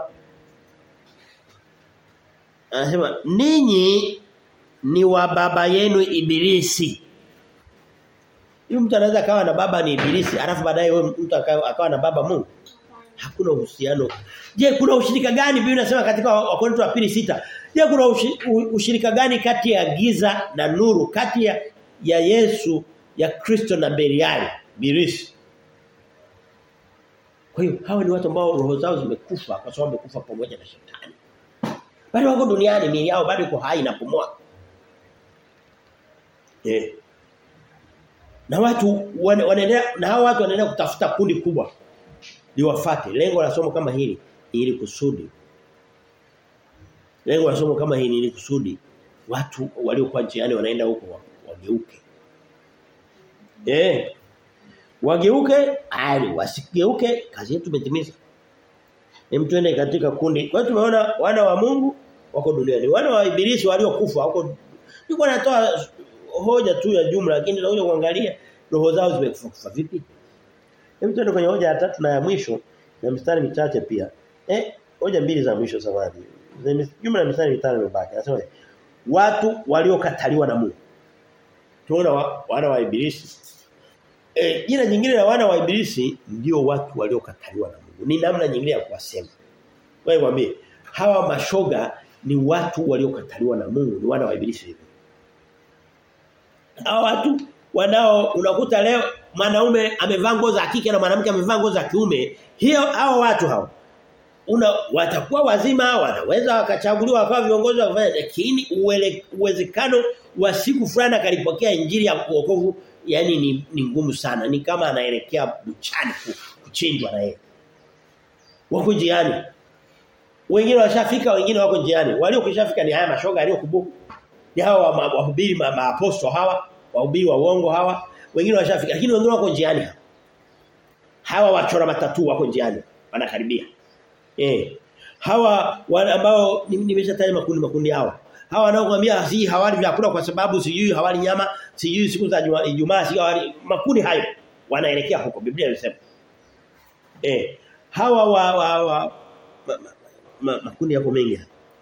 anasema ninyi ni wa baba yenu ibilisi. Hiyo mtu anaweza kawa na baba ni ibilisi, alafu baadaye wewe mtu akawa, akawa na baba Mungu. Hakuna uhusiano. Je, kuna ushirika gani Biblia inasema katika Wakorintho wa pili sita Je, kuna ushirika gani kati ya giza na nuru, kati ya, ya Yesu, ya Kristo na Beliali, ibilisi? Kwa hiyo hawa ni watu ambao roho zao zimekufa kwa sababu wamekufa pamoja na shetani. Bado wako duniani miili yao bado iko hai inapumua. Eh. Na watu wanaendelea na hawa watu wanaendelea kutafuta kundi kubwa liwafate. Lengo la somo kama hili ili kusudi. Lengo la somo kama hili ili kusudi watu waliokuwa njiani wanaenda huko wageuke. Eh wageuke ali wasigeuke kazi yetu imetimiza hem tuende katika kundi kwa hiyo tumeona wana wa Mungu wako duniani wana wa ibilisi waliokufa wako niko natoa hoja tu ya jumla lakini tunakuja kuangalia roho zao zimekufa kufa vipi hem tuende kwenye hoja ya tatu na ya mwisho na mstari michache pia eh hoja mbili za mwisho samadi jumla ya mstari mitano imebaki anasema watu waliokataliwa na Mungu tunaona wa, wana wa ibilisi E, jina jingine la wana wa ibilisi ndio watu waliokataliwa na Mungu. Ni namna nyingine ya kuwasema. Wewe mwambie hawa mashoga ni watu waliokataliwa na Mungu, ni wana wa ibilisi hivyo. Hawa watu wanao unakuta leo mwanaume amevaa nguo za kike na mwanamke amevaa nguo za kiume, hiyo hao watu hao una watakuwa wazima wanaweza wakachaguliwa wakawa viongozi wa kufanya lakini uwezekano wa siku fulani akalipokea injili ya wokovu yani ni, ni ngumu sana ni kama anaelekea buchani kuchinjwa na yeye wako jiani Wengine washafika, wengine wako njiani. Waliokishafika ni haya mashoga aliyokubuku. Ni hawa wahubiri ma, maaposto hawa, wahubiri wa uongo hawa. Wengine washafika, lakini wengine wako njiani. Hawa wachora matatu wako njiani, wanakaribia. Eh. Hawa ambao nimeshataja makundi makundi hawa. Hawa wanaokuambia si hawali vyakula kwa sababu sijui hawali nyama, sijui siku za Ijumaa sijui hawali makundi hayo wanaelekea huko Biblia inasema. Eh. Hawa wa, wa, wa ma, ma, ma, makundi yako mengi.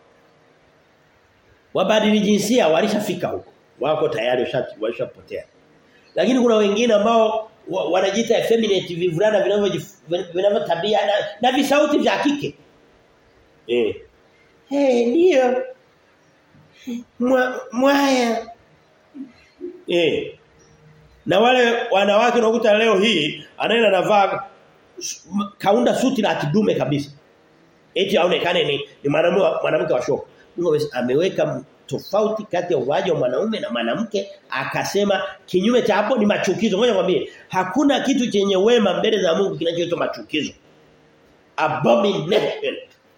Wabadili jinsia walishafika huko. Wako tayari washapotea. Lakini kuna wengine ambao wanajiita effeminate vivulana vinavyotabia na, na visauti vya kike. Eh. Eh ndio. Mwa, mwaya. Eh. Na wale wanawake unakuta leo hii anaenda navaa kaunda suti la kidume kabisa. Eti aonekane ni, ni mwanamume mwanamke wa shoka. Mungu ameweka tofauti kati ya uvaji wa mwanaume na mwanamke akasema kinyume cha hapo ni machukizo. Ngoja nikwambie, hakuna kitu chenye wema mbele za Mungu kinachoitwa machukizo. Abomination.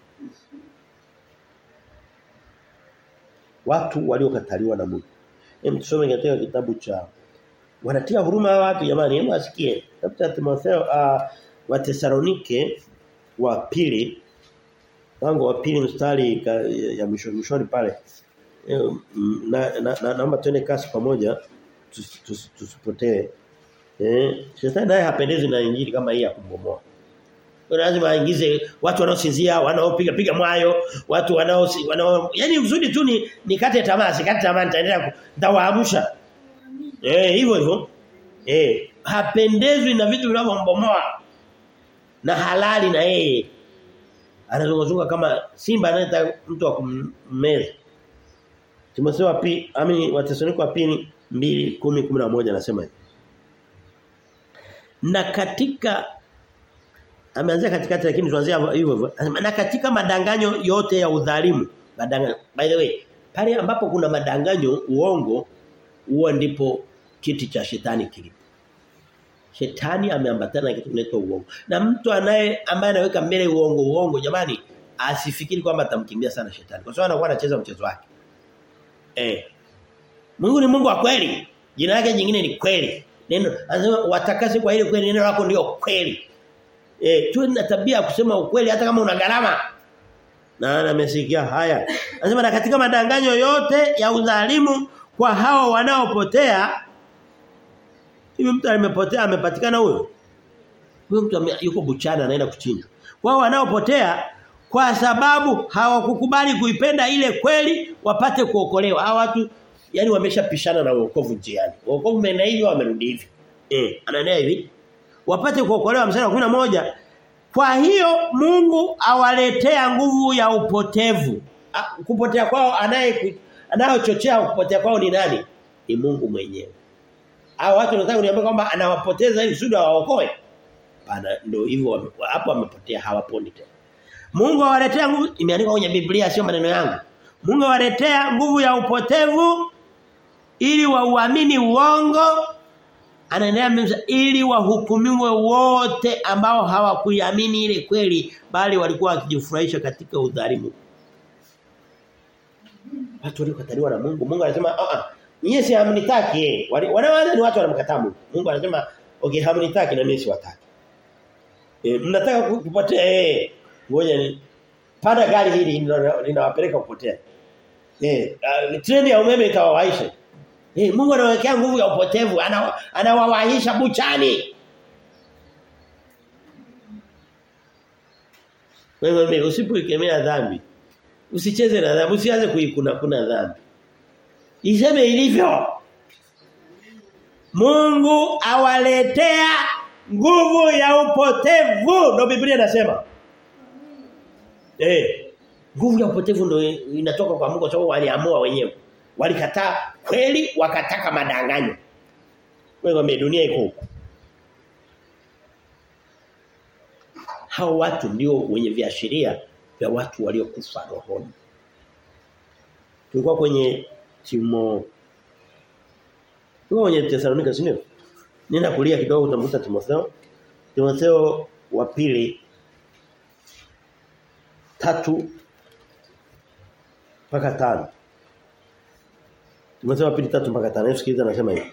Watu waliokataliwa na Mungu. Hem tusome katika kitabu cha wanatia huruma watu jamani, hebu asikie. Kitabu cha Timotheo uh, wa Tesalonike wa pili wango wa pili mstari ka, ya mwisho mwishoni pale. Na na, na naomba tuende kasi pamoja tusipotee. Eh, shetani naye hapendezi na injili kama hii ya kumbomoa. Lazima aingize watu wanaosinzia, wanaopiga piga mwayo, watu wanao wanao yani uzuri tu ni nikate tamaa, sikate tamaa nitaendelea nitawaamsha. Eh hivyo hivyo. Eh hapendezwi na vitu vinavyombomoa. Na halali na yeye. Anazunguzunga kama simba anayetaka mtu wa kummeza. Timotheo wa pili, amini wa Tesalonike wa pili 2:10-11 anasema hivi. Na katika ameanzia katikati lakini tuanzia hivyo hivyo. Na katika madanganyo yote ya udhalimu, madanganyo. By the way, pale ambapo kuna madanganyo, uongo, huo ndipo kiti cha shetani kilipo. Shetani ameambatana na kitu kinaitwa uongo. Na mtu anaye ambaye anaweka mbele uongo uongo jamani asifikiri kwamba atamkimbia sana shetani. Kwa sababu anakuwa anacheza mchezo wake. Eh. Mungu ni Mungu wa kweli. Jina lake jingine ni kweli. Neno anasema watakase kwa ile kweli neno lako ndio kweli. Eh, tuwe na tabia ya kusema ukweli hata kama una gharama. Na amesikia haya. Anasema na katika madanganyo yote ya udhalimu kwa hao wanaopotea Hivi mtu amepotea amepatikana huyo? Huyo mtu yuko buchana anaenda kuchinjwa. Wao wanaopotea kwa sababu hawakukubali kuipenda ile kweli wapate kuokolewa. Hawa watu yani wameshapishana na wokovu njiani. Wokovu umeenda hivi wamerudi hivi. Eh, anaendelea hivi. Wapate kuokolewa mstari wa moja Kwa hiyo Mungu awaletea nguvu ya upotevu. A, kupotea kwao anaye anayochochea kupotea kwao ni nani? Ni Mungu mwenyewe. Hao watu wanataka kuniambia kwamba anawapoteza ili sudi waokoe. Bana ndio hivyo hapo wamepotea hawaponi tena. Mungu awaletea nguvu imeandikwa kwenye Biblia sio maneno yangu. Mungu awaletea nguvu ya upotevu ili wauamini uongo anaendelea ili wahukumiwe wote ambao hawakuiamini ile kweli bali walikuwa wakijifurahisha katika udhalimu. Watu waliokataliwa na Mungu. Mungu anasema a a Nyie si hamnitaki. Wanawaza ni watu wanamkataa Mungu. Mungu anasema okay hamnitaki na mimi siwataki. E, mnataka kupotea eh ngoja ni panda gari hili linawapeleka kupotea. Eh uh, treni ya umeme itawawaisha. Eh Mungu anawekea nguvu ya upotevu, anawawahisha buchani. Wewe mimi usipoikemea dhambi. Usicheze na dhambi, usianze kuikuna kuna dhambi. Iseme ilivyo. Mungu awaletea nguvu ya upotevu ndio Biblia inasema. Eh. Nguvu ya upotevu ndio inatoka kwa Mungu kwa sababu waliamua wenyewe. Walikataa kweli wakataka madanganyo. Wewe dunia iko huko. Hao watu ndio wenye viashiria vya watu waliokufa rohoni. Tulikuwa kwenye Timo Tulikuwa kwenye Thessalonika sio? Nenda kulia kidogo utamkuta Timotheo. Timotheo wa pili tatu mpaka 5. Timotheo wa pili 3 mpaka 5. Hebu sikiliza anasema hivi.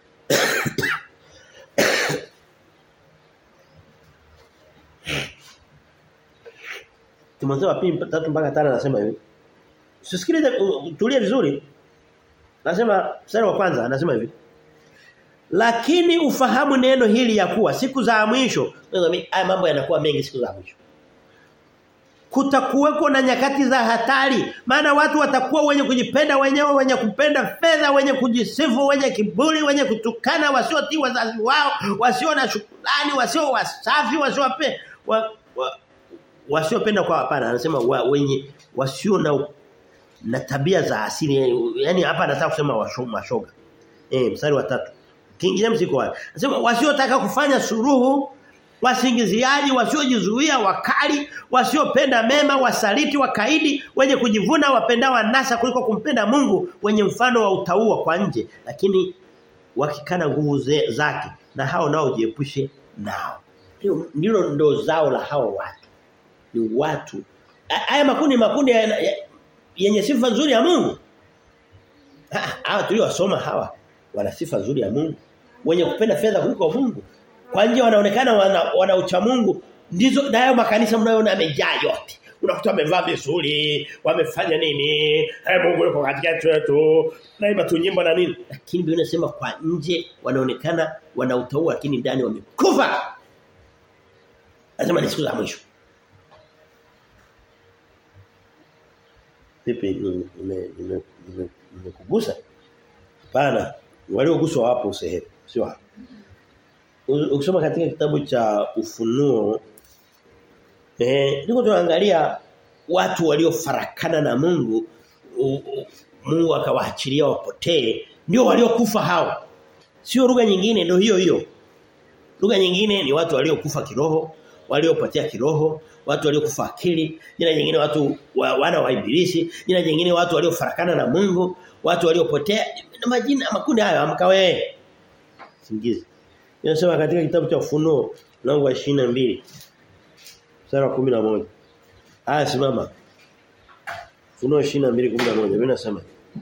Timotheo wa pili 3 mpaka 5 anasema hivi. Usisikilize tulie vizuri. Anasema mstari wa kwanza anasema hivi. Lakini ufahamu neno hili ya kuwa siku za mwisho, haya mambo yanakuwa mengi siku za mwisho. Kutakuweko na nyakati za hatari, maana watu watakuwa wenye kujipenda wenyewe, wenye kupenda fedha, wenye kujisifu, wenye kiburi, wenye kutukana, wasiotii wazazi wao, wasio na shukrani, wasio wasafi, wasiope wa, wa, wasiopenda kwa hapana, anasema wa, wenye wasio na na tabia za asili, yani hapa anataka kusema mashoga. Eh, mstari wa tatu King James iko wapi? Anasema wasiotaka kufanya suruhu, wasingiziaji, wasiojizuia, wakali, wasiopenda mema, wasaliti, wakaidi, wenye kujivuna, wapendao anasa kuliko kumpenda Mungu, wenye mfano wa utaua kwa nje, lakini wakikana nguvu zake na hao nao jiepushe nao. Ndilo ndo zao la hao watu. Ni watu. Haya makundi makundi yenye sifa nzuri ya Mungu. Hawa tuliowasoma hawa wana sifa nzuri ya Mungu wenye kupenda fedha kuliko Mungu. Kwa nje wanaonekana wana, wana ucha Mungu. Ndizo nayo makanisa mnayoona yamejaa yote. Unakuta wamevaa vizuri, wamefanya nini? Hey, Mungu yuko katikati yetu. Naimba tu nyimbo na nini? Lakini Biblia inasema kwa nje wanaonekana wana utaua lakini ndani wamekufa. Lazima ni siku za mwisho. Vipi nimekugusa? Hapana. Walioguswa wapo sehemu, sio hapo. Ukisoma katika kitabu cha Ufunuo eh niko tunaangalia watu waliofarakana na Mungu u, u, Mungu akawaachilia wapotee ndio waliokufa hao. Sio lugha nyingine ndio hiyo hiyo. Lugha nyingine ni watu waliokufa kiroho, waliopotea kiroho, watu waliokufa akili, jina nyingine watu wa, wana wa ibilisi, jina nyingine watu waliofarakana na Mungu, watu waliopotea na majina makundi hayo amka wewe. Singizi. Inasema katika kitabu cha Ufunuo mlango wa 22 mstari wa 11. Aya simama. Ufunuo 22:11 mimi nasema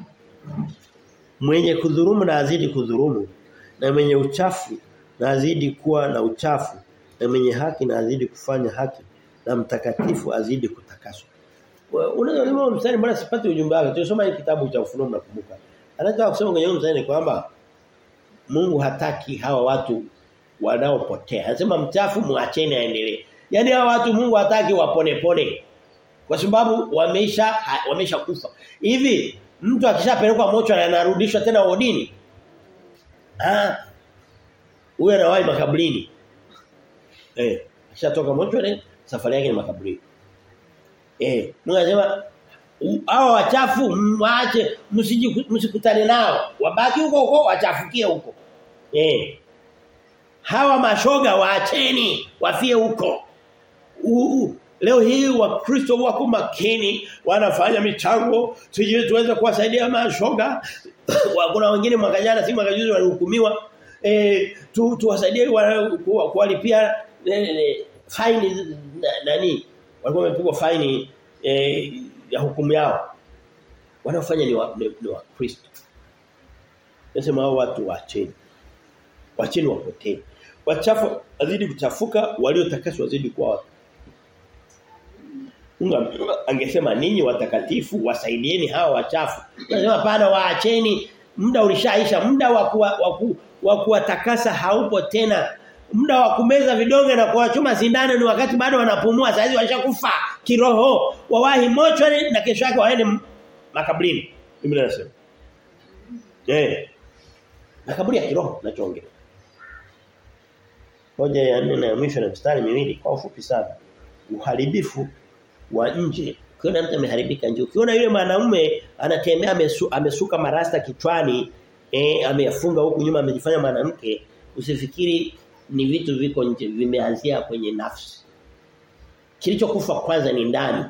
Mwenye kudhurumu na azidi kudhurumu na mwenye uchafu na azidi kuwa na uchafu na mwenye haki na azidi kufanya haki na mtakatifu azidi kutakaswa. Unaweza kusema mstari mbona sipati ujumbe wake. Tulisoma hii kitabu cha Ufunuo mnakumbuka. Anataka kusema kwenye mstari kwamba Mungu hataki hawa watu wanaopotea. Anasema mchafu muacheni aendelee. Yaani hawa watu Mungu hataki wapone pone. Kwa sababu wameisha wameisha kufa. Hivi mtu akishapelekwa mocho na anarudishwa tena wodini? Ah. Huyo anawahi makaburini. Eh, akishatoka mocho safari yake ni makaburini. Eh, Mungu anasema hao wachafu mwache msikutane nao. Wabaki huko huko wachafukie huko. Eh. Hawa mashoga waacheni wafie huko. Uh, leo hii wakristo wako makini wanafanya michango tujue tuweze kuwasaidia mashoga kuna wengine mwaka jana si mwaka juzi walihukumiwa eh tu tuwasaidie kuwalipia faini nani walikuwa wamepigwa faini eh, ya hukumu yao wanaofanya ni wa, ni, ni wa Kristo nasema hao watu waacheni waacheni wapotee wachafu wazidi kuchafuka waliotakaswa wazidi kuwa watu Mungu angesema ninyi watakatifu wasaidieni hawa wachafu. Anasema pana waacheni muda ulishaisha muda wa kuwatakasa haupo tena. Muda wa kumeza vidonge na kuwachoma sindano ni wakati bado wanapumua saizi washakufa kiroho. Wawahi mochoni na kesho yake waende makaburini. Biblia inasema. Eh. Makaburi ya kiroho nachoongelea. Hoja ya nne na mwisho na mstari miwili kwa ufupi sana. Uharibifu wa nje. Ukiona mtu ameharibika nje. Ukiona yule mwanamume anatembea amesu, amesuka marasta kichwani, eh ameyafunga huku nyuma amejifanya mwanamke, usifikiri ni vitu viko nje vimeanzia kwenye nafsi. Kilichokufa kwanza ni ndani.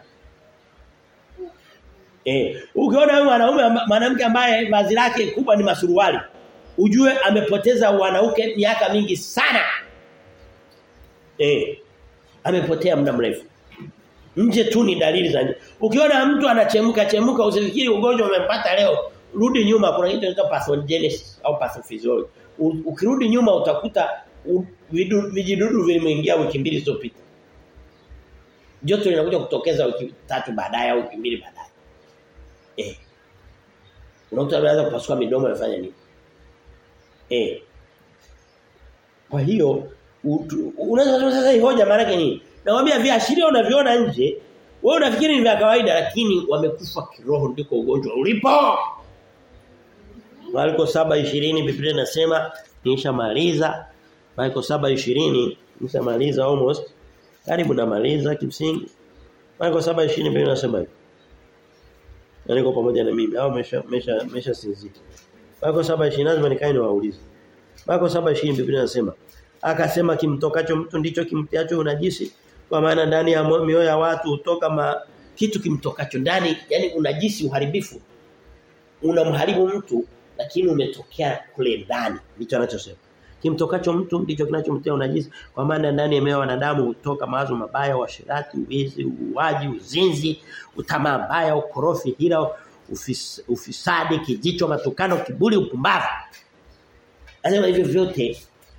Eh, ukiona yule mwanaume mwanamke ambaye vazi lake kubwa ni masuruali, ujue amepoteza wanauke miaka mingi sana. Eh. Amepotea muda mrefu. Nje tu ni dalili za nje. Ukiona mtu anachemka chemka usifikiri ugonjwa umempata leo. Rudi nyuma kuna kitu kinaitwa pathogenesis au pathophysiology. Ukirudi nyuma utakuta vijidudu vilimeingia wiki mbili zilizopita. Joto linakuja kutokeza wiki tatu baadaye au wiki mbili baadaye. Eh. Unakuta anaanza kupasuka midomo anafanya nini? Eh. Kwa hiyo unaweza sasa hii hoja maana yake nini? Nawaambia viashiria unaviona nje, wewe unafikiri ni vya kawaida lakini wamekufa kiroho ndiko ugonjwa ulipo. Marko 7:20 Biblia inasema nishamaliza. Marko 7:20 nishamaliza almost. Karibu namaliza kimsingi. Marko 7:20 Biblia inasema hivi. Na niko pamoja na mimi au mesha mesha mesha sinzia. Marko 7:20 lazima nikae niwaulize. Marko 7:20 Biblia inasema akasema kimtokacho mtu ndicho kimtiacho unajisi kwa maana ndani ya mioyo ya watu hutoka ma, kitu kimtokacho ndani yani unajisi uharibifu unamharibu mtu lakini umetokea kule ndani ndicho anachosema kimtokacho mtu ndicho kinachomtia unajisi kwa maana ndani ya mioyo ya wanadamu hutoka mawazo mabaya washirati uwizi uuaji uzinzi utamaa mbaya ukorofi hila ufis, ufisadi kijicho matukano kiburi upumbavu anasema hivyo vyote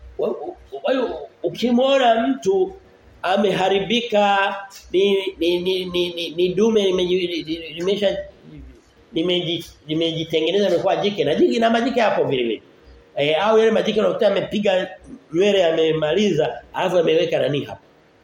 ukimwona mtu ameharibika ni ni ni ni, ni, ni dume limesha limejitengeneza imekuwa jike na jike na majike hapo vile vile e, au yale majike unakuta amepiga nywele amemaliza alafu ameweka nani hapo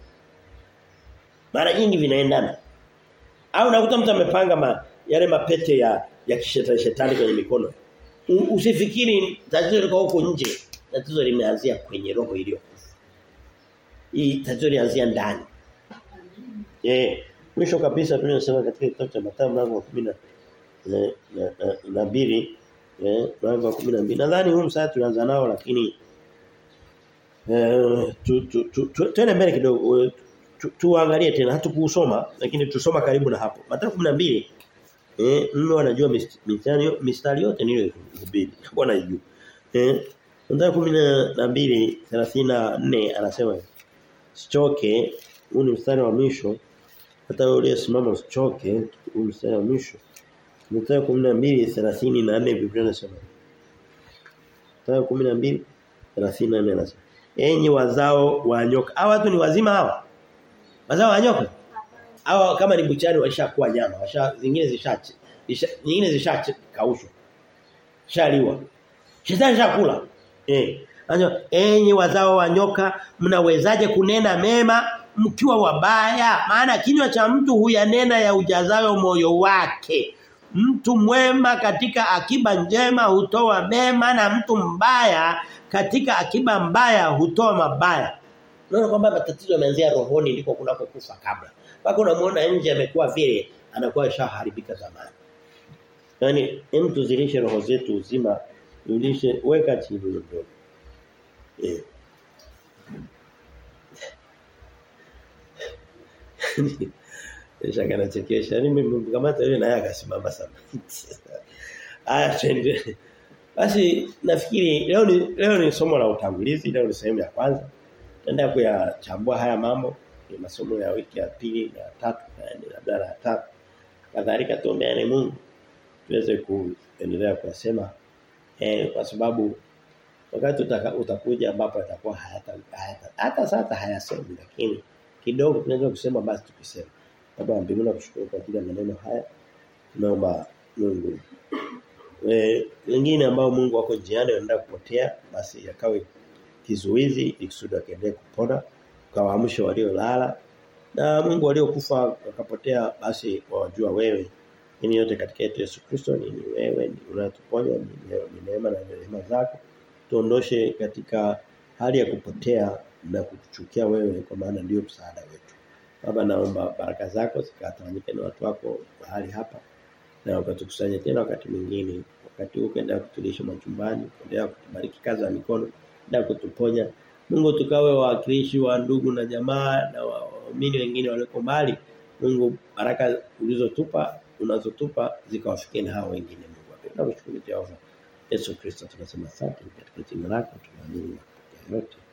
mara nyingi vinaendana au unakuta mtu amepanga ma, yale mapete ya ya kishetani shetani kwenye mikono usifikiri tatizo liko huko nje tatizo limeanzia kwenye roho iliyo hii tatizo lianzia ndani eh mwisho kabisa tunasema katika kitabu cha Mathayo mlango wa 10 na na, na mbili eh mlango wa 12 nadhani huu msaya tunaanza nao lakini eh tu tu, tu, tu tuende mbele kidogo tuangalie tu, tena hatukusoma lakini tusoma karibu na hapo Mathayo 12 eh mimi wanajua mistari mistari yote niliyohubiri wanajua eh Mathayo 12 34 anasema sichoke huu ni mstari wa mwisho hata wewe uliyesimama usichoke huu mstari wa mwisho Mathayo 12:34 Biblia inasema Mathayo 12:34 anasema Enyi wazao wa nyoka hawa watu ni wazima hawa wazao wa nyoka hawa kama ni buchani walishakuwa nyama washa zingine zishache nyingine zishakaushwa shaliwa shetani shakula eh Anasema enyi wazao wa nyoka mnawezaje kunena mema mkiwa wabaya maana kinywa cha mtu huyanena ya ujazayo moyo wake mtu mwema katika akiba njema hutoa mema na mtu mbaya katika akiba mbaya hutoa mabaya unaona kwamba matatizo yameanzia rohoni ndiko kunakokufa kabla mpaka unamuona nje amekuwa vile anakuwa shaharibika zamani yani hem tuzilishe roho zetu uzima tulishe weka chini ndogo Eh. Nisha kana chekesha. Mimi mkamata yule naye akasimama sana. Aya twende. Basi nafikiri leo ni leo ni somo la utangulizi, leo ni sehemu ya kwanza. Tutaenda kuyachambua haya mambo ni masomo ya wiki ya pili na tatu na labda la tatu. Kadhalika tuombeane Mungu tuweze kuendelea kuyasema eh kwa sababu wakati utaka, utakuja ambapo atakuwa hayata, hayata hata sasa hayasemi lakini kidogo tunaweza kusema basi tukisema baba mbinguni nakushukuru kwa ajili ya maneno haya tunaomba Mungu eh wengine ambao Mungu wako njiani wanaenda kupotea basi yakawe kizuizi ikusudi akaendelee kupona kawaamsha waliolala na Mungu waliokufa wakapotea basi wawajua wewe ini yote katika yetu Yesu Kristo ni wewe ni unatuponya ni neema na neema zako tuondoshe katika hali ya kupotea na kukuchukia wewe kwa maana ndio msaada wetu. Baba naomba baraka zako zikatawanyike na watu wako mahali hapa na ukatukusanye tena wakati mwingine wakati huu ukaendelea kutulisha machumbani kuendelea kutubariki kazi za mikono na kutuponya Mungu tukawe wawakilishi wa ndugu na jamaa na waamini wengine walioko mbali Mungu baraka ulizotupa unazotupa zikawafikie na hao wengine Mungu. Nakushukuru Jehova. Yesu Kristo tunasema asante katika jina lako tunaamini yote